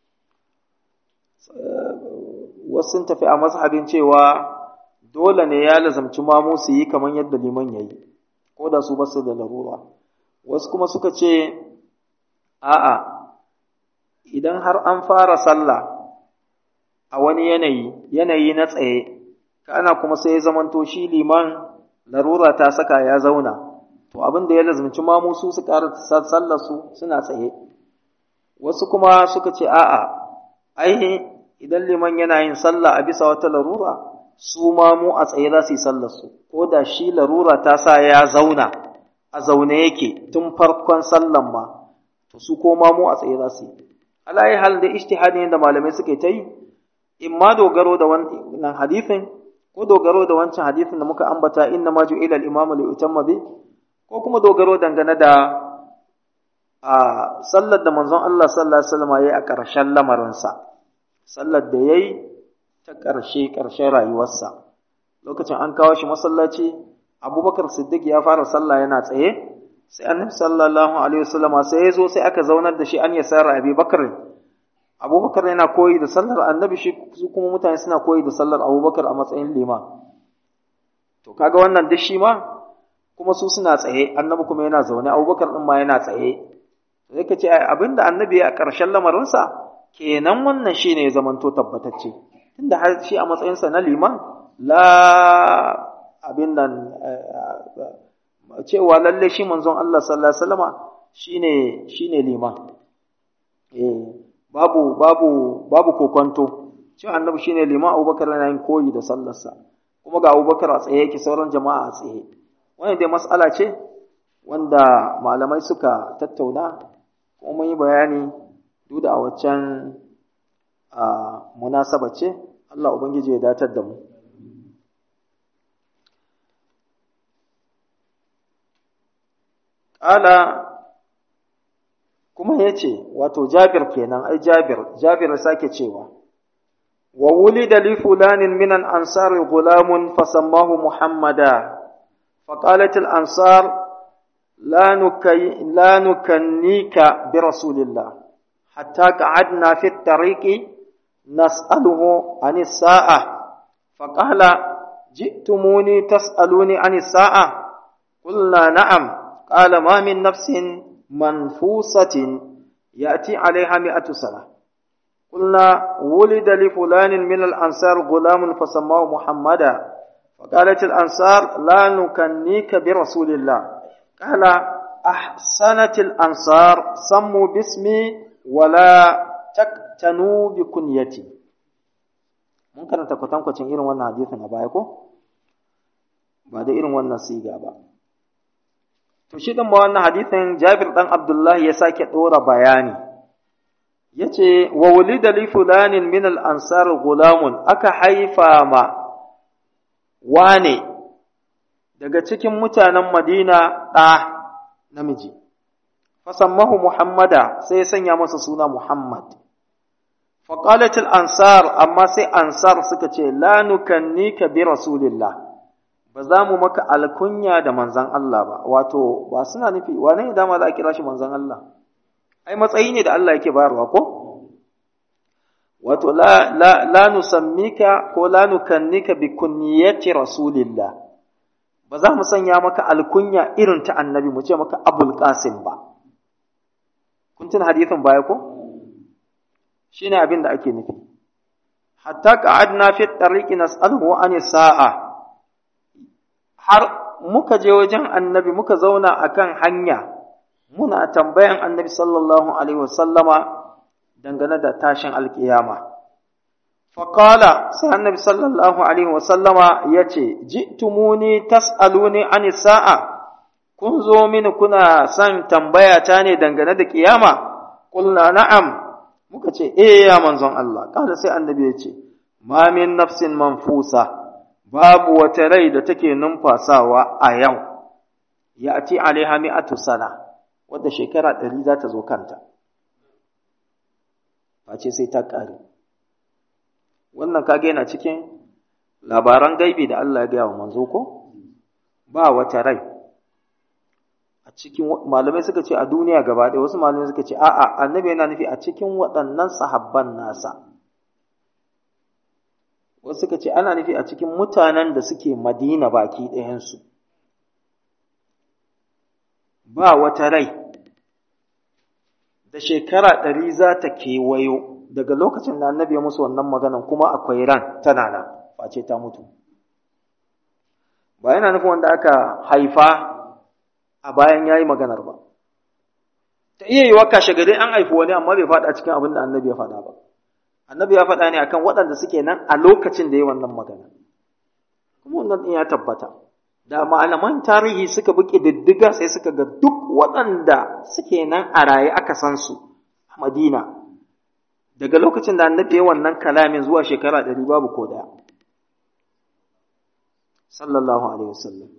wasu sun tafi a mazhabin cewa dole ne ya lazamci mamu su yi kamar yadda liman yayi ko da su basu da larura wasu kuma suka ce a'a idan har an fara sallah a wani yanayi yanayi na tsaye kana kuma sai ya zamanto shi liman larura ta saka ya zauna to abin da ya lazumci mamu su su ƙara sallar su suna tsaye wasu kuma suka ce a'a ai idan liman yana yin sallah a bisa wata larura su mamu a tsaye za su yi sallar su ko da shi larura ta sa ya zauna a zaune yake tun farkon sallan ma to su ko mamu a tsaye za su yi alayi hal da ijtihadi da malamai suke ta yi in ma dogaro da wannan hadithin ko dogaro da wancan hadithin da muka ambata inna ma ju'ila al-imamu li utamma bi ko kuma dogaro dangane da a sallar da manzon Allah sallallahu alaihi wasallam yayi a ƙarshen lamarinsa sallar da yayi ta ƙarshe ƙarshen rayuwarsa lokacin an kawo shi masallaci Abubakar Siddiq ya fara sallah yana tsaye sai annabi sallallahu alaihi wasallama sai ya zo sai aka zaunar da shi an ya sayar abi bakar abubakar yana koyi da sallar annabi shi su kuma mutane suna koyi da sallar abubakar a matsayin lima to kaga wannan duk shi ma kuma su suna tsaye annabi kuma yana zaune abubakar din ma yana tsaye sai ka ce abinda annabi ya ƙarshen lamarinsa kenan wannan shine ya zamanto tabbatacce tunda har shi a matsayinsa na liman la abin nan cewa lalle shi manzon Allah sallallahu alaihi wasallama shine shine liman eh babu babu babu kokonto cewa annabi shine liman Abubakar yana yin koyi da sallarsa kuma ga Abubakar a tsaye yake sauran jama'a a tsaye wannan dai mas'ala ce wanda malamai suka tattauna kuma mun yi bayani duk da a waccan munasaba ce Allah ubangiji ya datar da mu Ƙala kuma ya ce, wato Jabir kenan, ai Jabir, Jabir sake cewa, wa wuli da li fulanin minan ansar gulamun fasammahu Muhammada, faƙalatul ansar la nukannika bi Rasulillah, hatta ka'adna fi tariqi nas'aluhu an sa'a faƙala ji'tumuni tas'aluni an sa'a قلنا نعم قال ما من نفس منفوسة يأتي عليها مئة سنة قلنا ولد لفلان من الأنصار غلام فسماه محمدا فقالت الأنصار لا نكنيك برسول الله قال أحسنت الأنصار سموا باسمي ولا تكتنوا بكنيتي ممكن أن تكون تنكو irin wannan hadisin a baya ko ba da irin wannan siga ba To shi ɗin ma wannan hadithin Jabir ɗan Abdullah ya sake ɗora bayani, ya ce, Wa wulida li fulanin min al'ansar gulamun aka haifa ma wane daga cikin mutanen Madina ɗa namiji, fasammahu Muhammada sai ya sanya masa suna Muhammad. Faƙalatul ansar amma sai ansar suka ce, La nukannika bi Rasulillah. ba za mu maka alkunya da manzan Allah ba, wato, ba suna nufi, wane ne dama za a kira shi manzan Allah? Ai, matsayi ne da Allah yake bayarwa ko? Wato, la, la, la nusammika ko la nukannika bi kunniyati Rasulillah, ba za mu sanya maka alkunya irin ta annabi mu ce maka Abul Qasim ba. Kun tuna hadithin baya ko? Shi ne abin da ake nufi. Hatta ka'adna fi tariqi nas'aluhu an sa'a har muka je wajen annabi muka zauna akan hanya muna tambayan annabi sallallahu alaihi wasallama dangane da tashin alkiyama faƙala sai annabi sallallahu alaihi wasallama ya ce ji'tumuni tas'aluni an sa'a kun zo mini kuna son tambaya ta ne dangane da kiyama qulna na'am muka ce eh ya manzon Allah kada sai annabi ya ce ma min nafsin manfusa babu wata rai da take numfasawa a yau, ya ce alaiha mi'atu sana, wadda shekara ɗari za ta zo kanta, face sai ta ƙare. Wannan kage yana cikin labaran gaibi da Allah ya gaya wa manzo ko? Ba wata rai. A cikin malamai suka ce a duniya gaba ɗaya, wasu malamai suka ce a'a, annabi yana nufi a cikin waɗannan sahabban nasa. wasu suka ce ana nufi a cikin mutanen da suke madina baki ɗayansu ba wata rai da shekara ɗari za ta kewayo daga lokacin da annabi ya musu wannan maganan kuma akwai ran tana nan face ta mutu ba yana nufin wanda aka haifa a bayan ya yi maganar ba ta iya yi wa kashe gari an haifi wani amma bai faɗa cikin abin da annabi ya faɗa ba annabi ya faɗa ne akan waɗanda suke nan a lokacin da ya wannan magana kuma wannan ɗin ya tabbata da malaman tarihi suka bi ƙididdiga sai suka ga duk waɗanda suke nan a raye aka san su a madina daga lokacin da annabi ya wannan kalamin zuwa shekara ɗari babu ko ɗaya sallallahu alaihi wasallam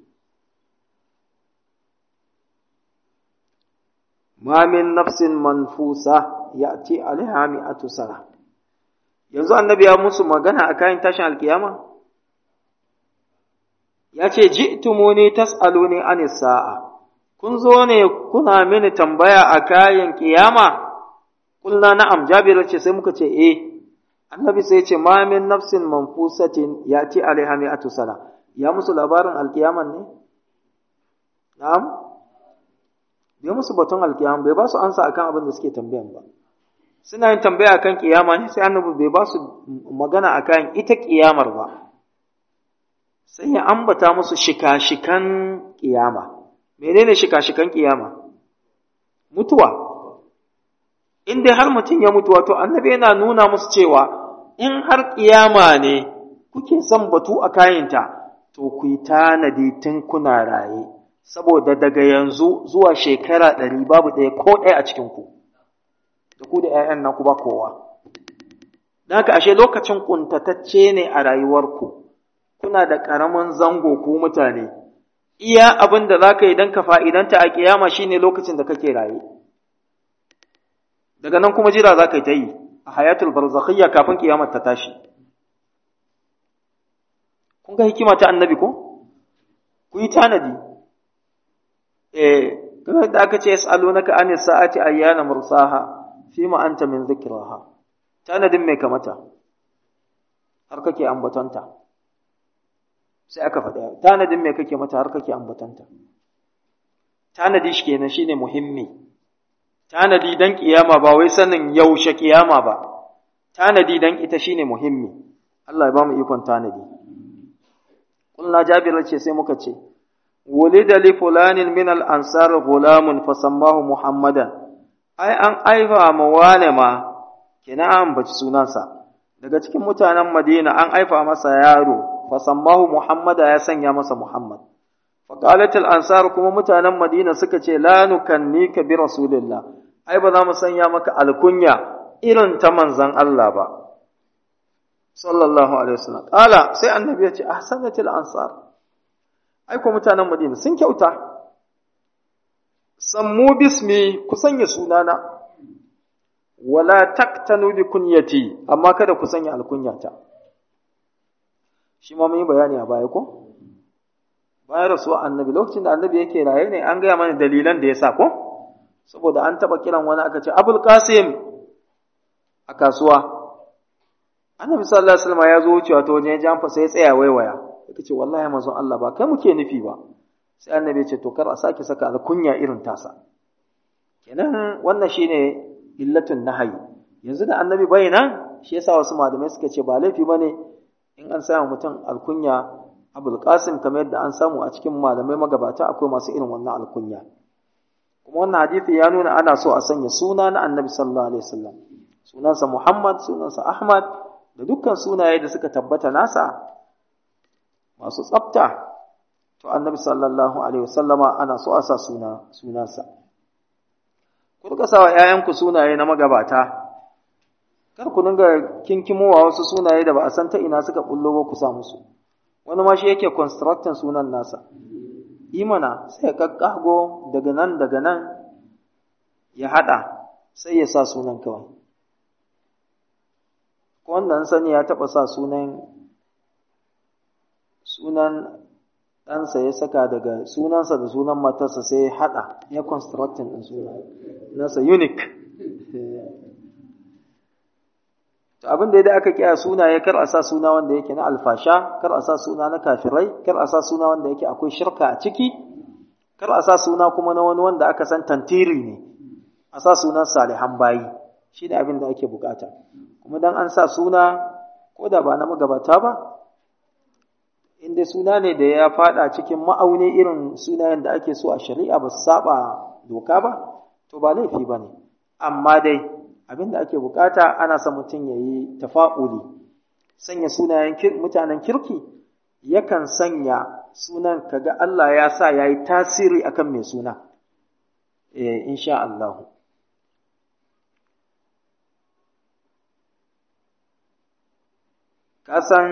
ma min nafsin manfusa ya'ti alaiha mi'atu sana yanzu annabi ya musu magana a kayan tashin alkiyama ya ce ji'tumuni tas'aluni anis sa'a kun zo ne kuna mini tambaya a kayan kiyama kulna na'am jabir ce sai muka ce eh annabi sai ce ma min nafsin manfusatin yati alaiha mi'atu sana ya musu labarin alkiyaman ne na'am bai musu batun alkiyama bai ba su ansa akan abin da suke tambayan ba suna yin tambaya akan kiyama ne sai annabi bai ba su magana akan ita kiyamar ba sai ya ambata musu shika-shikan kiyama menene shika-shikan kiyama mutuwa in dai har mutum ya mutu wato annabi yana nuna musu cewa in har kiyama ne kuke son batu a kayanta to ku yi tanadi tun kuna raye saboda daga yanzu zuwa shekara ɗari babu ɗaya ko ɗaya a cikinku da ku da ‘ya'yan nan ku ba kowa don haka ashe lokacin ƙuntatacce ne a rayuwarku kuna da ƙaramin zango ku mutane iya abin da za ka yi don ka fa'idanta a ƙiyama shine lokacin da kake raye daga nan kuma jira za ka yi ta yi a hayatul barzakhiyya kafin kiyamar ta tashi kun ga hikima ta annabi ko ku yi tanadi eh kamar da aka ce yas'alunaka anis sa'ati ayyana mursaha fima anta min dhikraha tanadin mai kamata har kake ambatanta sai aka faɗa tanadin mai kake mata har kake ambatanta tanadi shi kenan shine muhimmi tanadi dan kiyama ba wai sanin yaushe kiyama ba tanadi dan ita shine muhimmi Allah ya ba mu ikon tanadi kulna jabir ce sai muka ce wulida li fulanin min al ansar gulamun fasammahu muhammadan ai an aifa ma wane ma kina an baci sunansa daga cikin mutanen madina an aifa masa yaro fasammahu muhammada ya sanya masa muhammad faqalat al ansar kuma mutanen madina suka ce la nukannika bi rasulillah ai ba za mu sanya maka alkunya irin ta manzan Allah ba sallallahu alaihi wasallam qala sai annabi ya ce ahsanatil ansar ai ko mutanen Madina sun kyauta sammu bismi ku sanya sunana wala taktanu bi kunyati amma kada ku sanya alkunyata shi ma mun yi bayani a baya ko bayan rasuwa annabi lokacin da annabi yake raye ne an gaya mana dalilan da ya sa ko saboda an taɓa kiran wani aka ce abul qasim a kasuwa annabi sallallahu alaihi wasallam ya zo wucewa ta wajen jamfa sai ya tsaya waiwaya yake ce wallahi manzon Allah ba kai muke nufi ba sai annabi ya ce to kar a sake saka alkunya irin tasa kenan wannan shine illatun nahayi yanzu da annabi bai nan shi yasa wasu malamai suka ce ba laifi bane in an samu mutum alkunya abul qasim kamar yadda an samu a cikin malamai magabata akwai masu irin wannan alkunya kuma wannan hadisi ya nuna ana so a sanya suna na annabi sallallahu alaihi wasallam sunansa muhammad sunansa ahmad da dukkan sunaye da suka tabbata nasa masu tsafta to annabi sallallahu alaihi wasallama ana so a sa suna sunansa ku rika sawa ƴaƴanku sunaye na magabata kar ku dinga kinkimowa wasu sunaye da ba a san ta ina suka bullo ba ku sa musu wani ma shi yake constructing sunan nasa imana sai ya kakkago daga nan daga nan ya hada sai ya sa sunan kawai ko wanda an sani ya taba sa sunan sunan ɗansa ya saka daga sunansa da sunan matarsa sai ya haɗa ya constructing ɗin suna nasa unique to abin da ya aka kiya suna ya kar a sa suna wanda yake na alfasha kar a sa suna na kafirai kar a sa suna wanda yake akwai shirka a ciki kar a sa suna kuma na wani wanda aka san tantiri ne a sa sunan salihan bayi shi ne abin da ake bukata kuma dan an sa suna ko da ba na magabata ba inda suna ne da ya fada cikin ma'auni irin sunayen da ake so a shari'a ba su saba doka ba to ba laifi ba ne amma dai abin da ake bukata ana son mutum ya yi tafa'uli sanya sunayen mutanen kirki yakan sanya sunan kaga Allah ya sa ya yi tasiri akan mai suna eh insha Allah ka san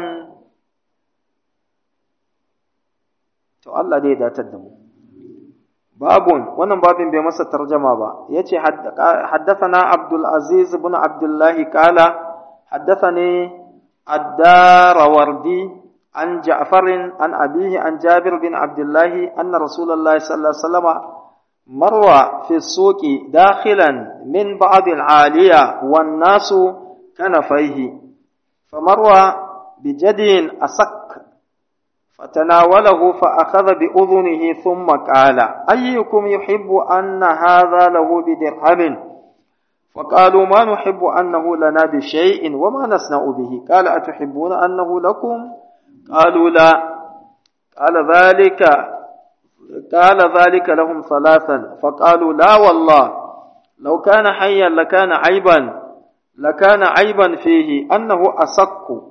to Allah dai ya datar da mu babun wannan babin bai masa tarjama ba yace haddathana Abdul Aziz ibn Abdullah qala haddathani ad-Darawardi an Ja'far an abihi an Jabir bin Abdullah anna Rasulullah sallallahu alaihi wasallam marwa fi suqi dakhilan min ba'd al-aliya wan nasu kanafaihi famarwa bijadin asak فتناوله فأخذ بأذنه ثم قال أيكم يحب أن هذا له بدرهم فقالوا ما نحب أنه لنا بشيء وما نصنع به قال أتحبون أنه لكم قالوا لا قال ذلك قال ذلك لهم ثلاثا فقالوا لا والله لو كان حيا لكان عيبا لكان عيبا فيه أنه أصك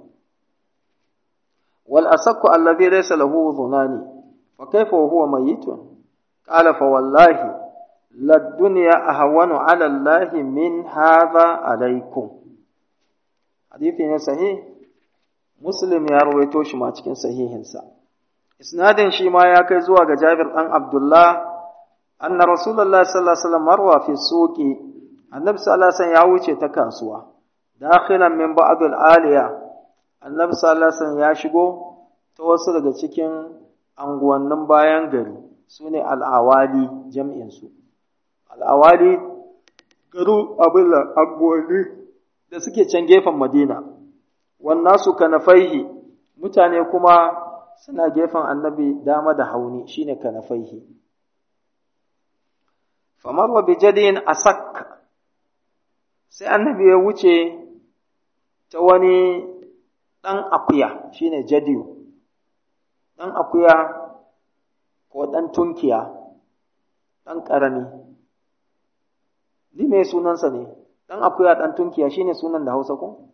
والأصك الذي ليس له ظنان فكيف وهو ميت قال فوالله للدنيا أهون على الله من هذا عليكم حديث صحيح مسلم يا رويتو shi ma cikin sahihinsa isnadin shi ma ya kai zuwa ga Jabir dan Abdullah anna Rasulullah sallallahu alaihi wasallam marwa fi suqi annabi sallallahu alaihi wasallam ya wuce ta kasuwa dakhilan min ba'd al-aliya annabi sallallahu alaihi wasallam ya shigo ta wasu daga cikin anguwannin bayan gari sune al-awali jam'in su al'awali garu abin agwani da suke can gefen madina wannan su kanafaihi mutane kuma suna gefen annabi dama da hauni shine kanafaihi famar wa bijadin asak sai annabi ya wuce ta wani ɗan akuya shine jadiyu ɗan akuya ko ɗan tunkiya ɗan ƙarami Ni me sunansa ne, ɗan akuya ɗan tunkiya shi ne sunan da Hausa ko?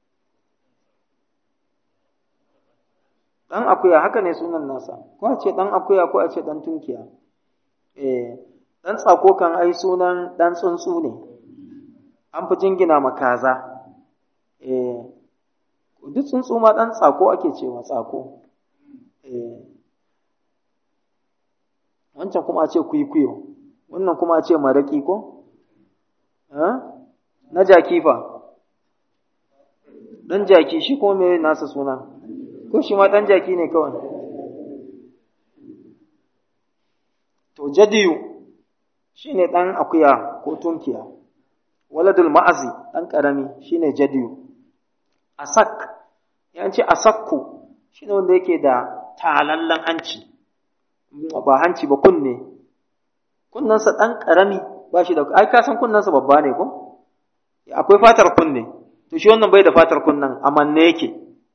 Ɗan akuya haka ne sunan nasa, ko a ce ɗan akuya ko a ce ɗan tunkiya. Eh, ɗan tsako kan ai sunan ɗan tsuntsu ne, an fi jingina ma kaza. Eh, duk tsuntsu ma ɗan tsako ake ce ma tsako. Eh, wancan kuma a ce kwikwiyo, wannan kuma a ce maraƙi ko? na jaki fa ɗan jaki shi kuma me nasa suna ko shi ma ɗan jaki ne kawai to jadiyu shi ne ɗan akuya ko tunkiya waladul ma'azi ɗan ƙarami shi ne jadiyu asak ya ce asakku shi ne wanda yake da talallen hanci ba hanci ba kunne kunnensa ɗan ƙarami ba shi da ai ka san kunnensa babba ne ko akwai fatar kunne to shi wannan bai da fatar kunnen amanne yake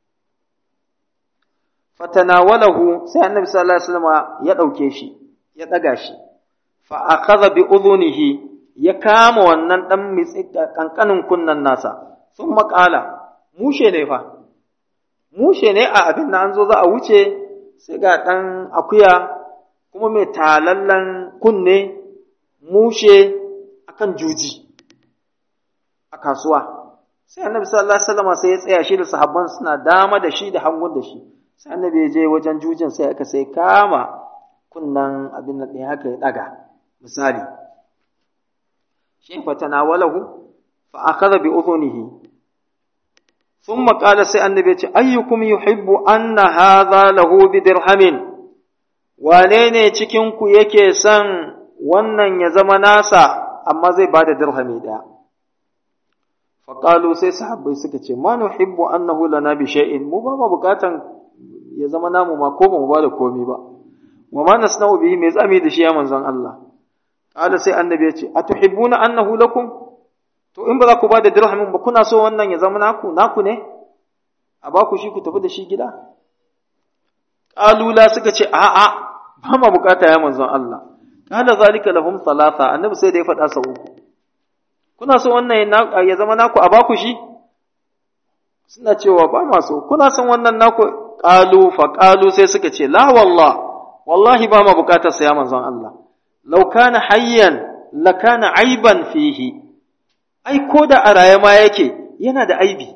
fatanawalahu sai annabi sallallahu alaihi wasallam ya dauke shi ya daga shi fa akhadha bi udhunihi ya kama wannan dan mitsi kankanin kunnen nasa sun makala mushe ne fa mushe ne a abin da an zo za a wuce sai ga dan akuya kuma mai talallan kunne mushe akan juji a kasuwa sai annabi sallallahu alaihi wasallam sai ya tsaya shi da sahabban suna dama da shi da hangun da shi sai annabi ya je wajen jujin sai aka sai kama kunnan abin nan ɗaya haka ya ɗaga misali shi fa tanawalahu fa akhadha bi udhunihi thumma qala sai annabi ya ce ayyukum yuhibbu anna hadha lahu bi dirhamin wane ne cikin ku yake son wannan ya zama nasa amma zai bada dirhami ɗaya faƙalu sai sahabbai suka ce ma nuhibbu annahu lana bi shay'in mu ba mu bukatan ya zama namu ma ko ba mu bada komi ba wa ma nasna'u bihi me zami da shi ya manzon Allah qala sai annabi ya ce atuhibbuna annahu lakum to in ba za ku bada dirhamin ba kuna so wannan ya zama naku naku ne a ba ku shi ku tafi da shi gida qalula suka ce a'a ba ma bukata ya manzon Allah qala zalika lahum thalatha annabi sai da ya faɗa sau uku kuna so wannan ya zama naku a baku shi suna cewa ba ma so kuna son wannan naku qalu fa qalu sai suka ce la wallah wallahi ba ma bukatar sa ya manzon Allah law kana hayyan la kana aiban fihi ai ko da a raye ma yake yana da aibi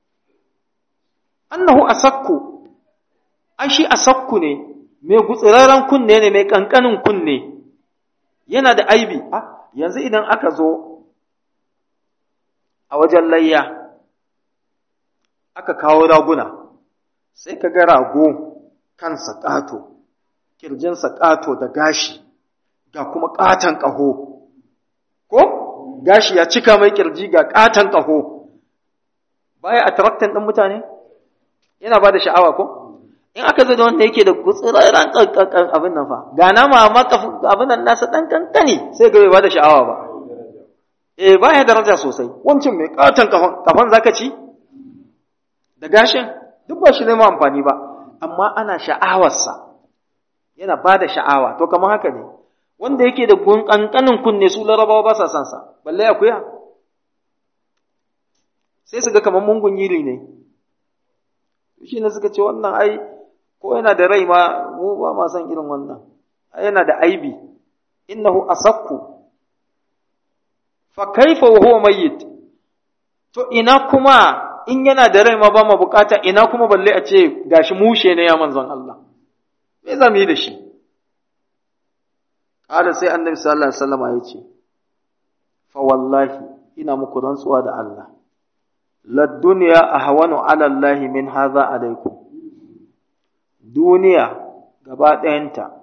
annahu asakku ai shi asakku ne mai gutsirarren kunne ne mai kankanin kunne yana da aibi ah yanzu idan aka zo a wajen layya aka kawo raguna sai ka ga rago kansa ƙato ƙirjinsa ƙato da gashi ga kuma ƙaton ƙaho ko gashi ya cika mai kirji ga ƙaton ƙaho baya attractant ɗin mutane yana ba da sha'awa ko in aka zo da wanda yake da gutsirarren kankan abin nan fa ga nama amma abin nan nasa dan kankani sai ga bai ba da sha'awa ba eh baya daraja sosai wancan mai katon kafan kafan zaka ci da gashin duk ba shi ne ma amfani ba amma ana sha'awarsa yana ba da sha'awa to kamar haka ne wanda yake da gun kankanin kunne su larabawa ba sa san sa balle akuya sai su ga kamar mungun yiri ne shi ne suka ce wannan ai ko yana da rai ma mu ba ma san irin wannan ai yana da aibi innahu asakku fa kaifa wa huwa mayyit to ina kuma in yana da rai ma ba ma bukata ina kuma balle a ce gashi mushe ne ya manzon Allah me za mu yi da shi kada sai annabi sallallahu alaihi wasallam ya ce fa wallahi ina muku rantsuwa da Allah la dunya ahwanu ala Allah min hadha alaikum duniya gaba ɗayanta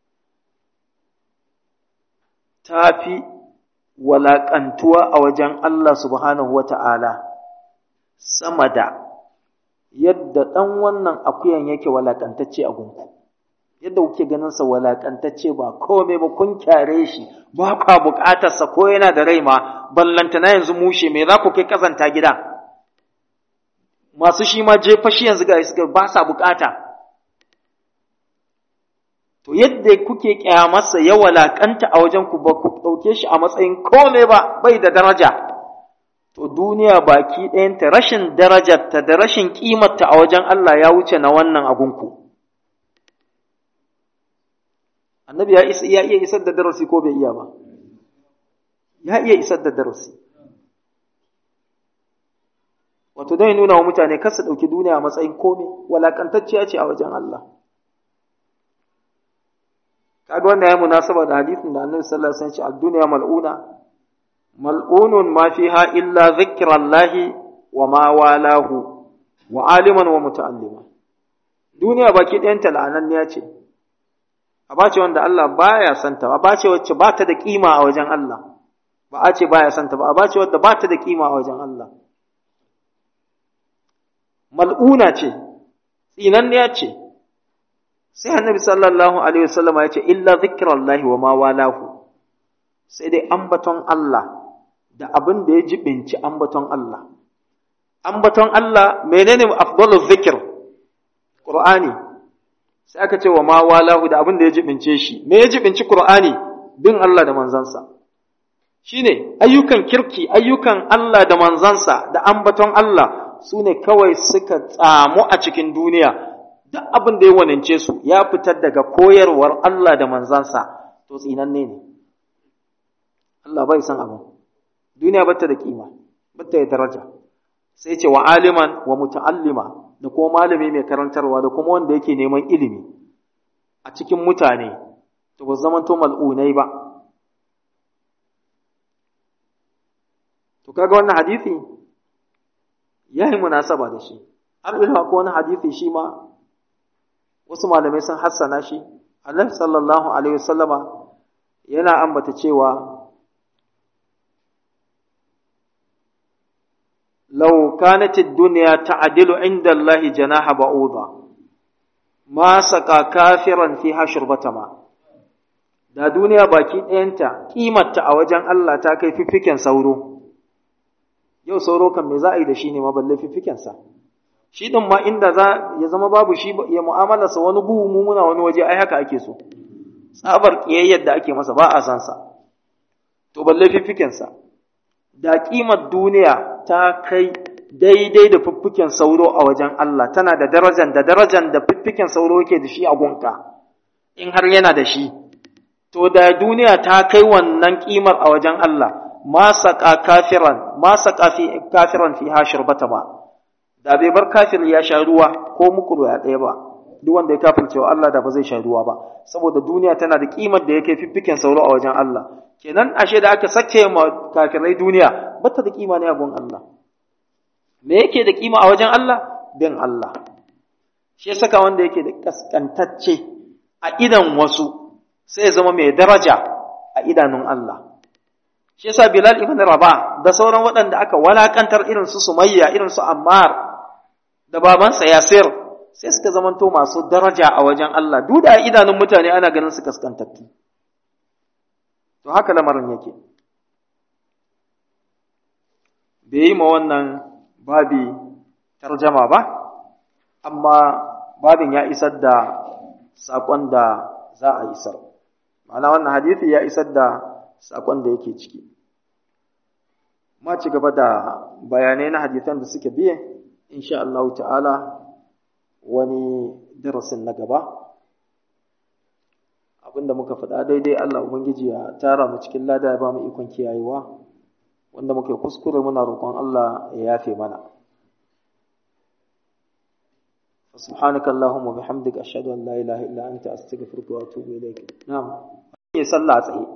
ta fi walaƙantuwa a wajen Allah subhanahu wa ta'ala sama da yadda ɗan wannan akuyan yake walaƙantacce a gunku. Yadda kuke ganinsa walaƙantacce ba kome ba kun kyare shi ba kwa buƙatarsa ko yana da rai ma ballantana yanzu mushe me za ku kai ƙazanta gida. Masu shi ma jefa shi yanzu ga suka ba sa buƙata. to yadda kuke kyamarsa ya walakanta a wajen ku ba ku ɗauke shi a matsayin kome ba bai da daraja to duniya baki ɗayanta rashin darajarta da rashin ƙimarta a wajen Allah ya wuce na wannan abunku annabi ya isa ya iya isar da darasi ko bai iya ba ya iya isar da darasi wato dai nuna wa mutane kar su ɗauki duniya a matsayin kome walakantacciya ce a wajen Allah kaga wanda ya munasaba da hadisin da Annabi sallallahu alaihi wasallam ya ce ad-dunya mal'una mal'unun ma fiha illa zikrallahi wa ma walahu wa aliman wa muta'allima duniya baki ɗayan ta la'ananniya ce a bace wanda Allah baya santa a bace wacce ba ta da kima a wajen Allah ba a ce baya santa ba a bace wadda ba ta da kima a wajen Allah mal'una ce tsinanniya ce sai annabi sallallahu alaihi wasallam ya ce illa zikrallahi wa ma walahu sai dai ambaton Allah da abin da ya jibinci ambaton Allah ambaton Allah menene afdalu zikr qur'ani sai aka ce wa ma walahu da abin da ya jibince shi me ya jibinci qur'ani bin Allah da manzansa shine ayyukan kirki ayyukan Allah da manzansa da ambaton Allah su ne kawai suka tsamu a cikin duniya duk abin da ya wanance su ya fitar daga koyarwar Allah da manzansa to tsinanne ne Allah bai san abin duniya bata da kima bata da daraja sai ce wa aliman wa muta'allima da kuma malami mai karantarwa da kuma wanda yake neman ilimi a cikin mutane to ba zaman to mal'unai ba to kaga wannan hadisi yayi munasaba da shi har ila ko wani hadisi shi ma wasu malamai sun hassana shi Allah sallallahu alaihi wasallama yana ambata cewa law kanat ad-dunya ta'dilu 'inda Allah janaha ba'udha ma saka kafiran fiha shurbatama da duniya baki ɗayanta kimarta a wajen Allah ta kai fiffiken sauro yau sauro kan me za a yi da shi ne ma balle fiffiken sa shi ɗin ma inda za ya zama babu shi ya mu'amalarsa wani buhu mu muna wani waje ai haka ake so tsabar ƙiyayyar da ake masa ba a san sa to balle fiffikensa da ƙimar duniya ta kai daidai da fiffiken sauro a wajen Allah tana da darajan da darajan da fiffiken sauro yake da shi a gunka in har yana da shi to da duniya ta kai wannan ƙimar a wajen Allah ma saƙa kafiran ma saƙa kafiran fi hashir bata ba da bai bar kafir ya sha ruwa ko mukuru ya ɗaya ba duk wanda ya kafirce wa Allah da ba zai sha ruwa ba saboda duniya tana da kimar da yake fiffiken sauro a wajen Allah kenan ashe da aka sake ma kafirai duniya bata da kima ne a gun Allah me yake da kima a wajen Allah bin Allah shi ya saka wanda yake da kaskantacce a idan wasu sai ya zama mai daraja a idanun Allah shi yasa Bilal ibn Rabah da sauran waɗanda aka walakantar irin su Sumayya irin su Ammar da babansa Yasir sai suka zamanto masu daraja a wajen Allah duk da idanun mutane ana ganin su kaskantattu to haka lamarin yake bai yi ma wannan babi tarjama ba amma babin ya isar da saƙon da za a isar ma'ana wannan hadisi ya isar da saƙon da yake ciki ma ci gaba da bayanai na hadisan da suke biye insha Allah ta'ala wani darasin na gaba abinda muka faɗa daidai Allah Ubangiji ya tara mu cikin lada ya ba mu ikon kiyayewa wanda muke kuskure muna roƙon Allah ya yafe mana سبحانك اللهم وبحمدك أشهد أن لا إله إلا أنت أستغفرك وأتوب إليك نعم sallah a tsaye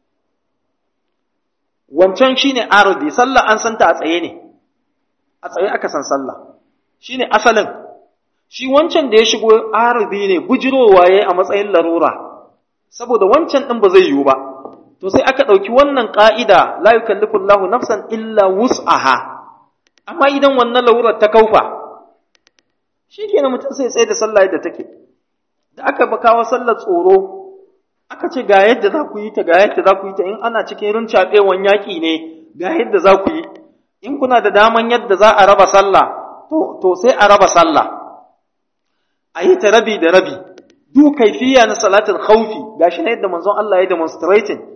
wancan shine arudi sallah an santa a tsaye ne a tsaye aka san sallah shine asalin shi wancan da ya shigo arudi ne bujirowa yayi a matsayin larura saboda wancan din ba zai yiwu ba to sai aka ɗauki wannan ƙa'ida la yukallifu Allahu nafsan illa wus'aha amma idan wannan larurar ta kaufa shi kenan mutum sai tsaye da sallah yadda take da aka kawo sallar tsoro aka ce ga yadda za ku yi ta ga yadda za ku yi ta in ana cikin rincaɓewan yaƙi ne ga yadda za ku yi in kuna da daman yadda za a raba sallah to, to sai a raba sallah a yi ta rabi da rabi duk kaifiya na salatul khawfi gashi na yadda manzon Allah ya demonstrating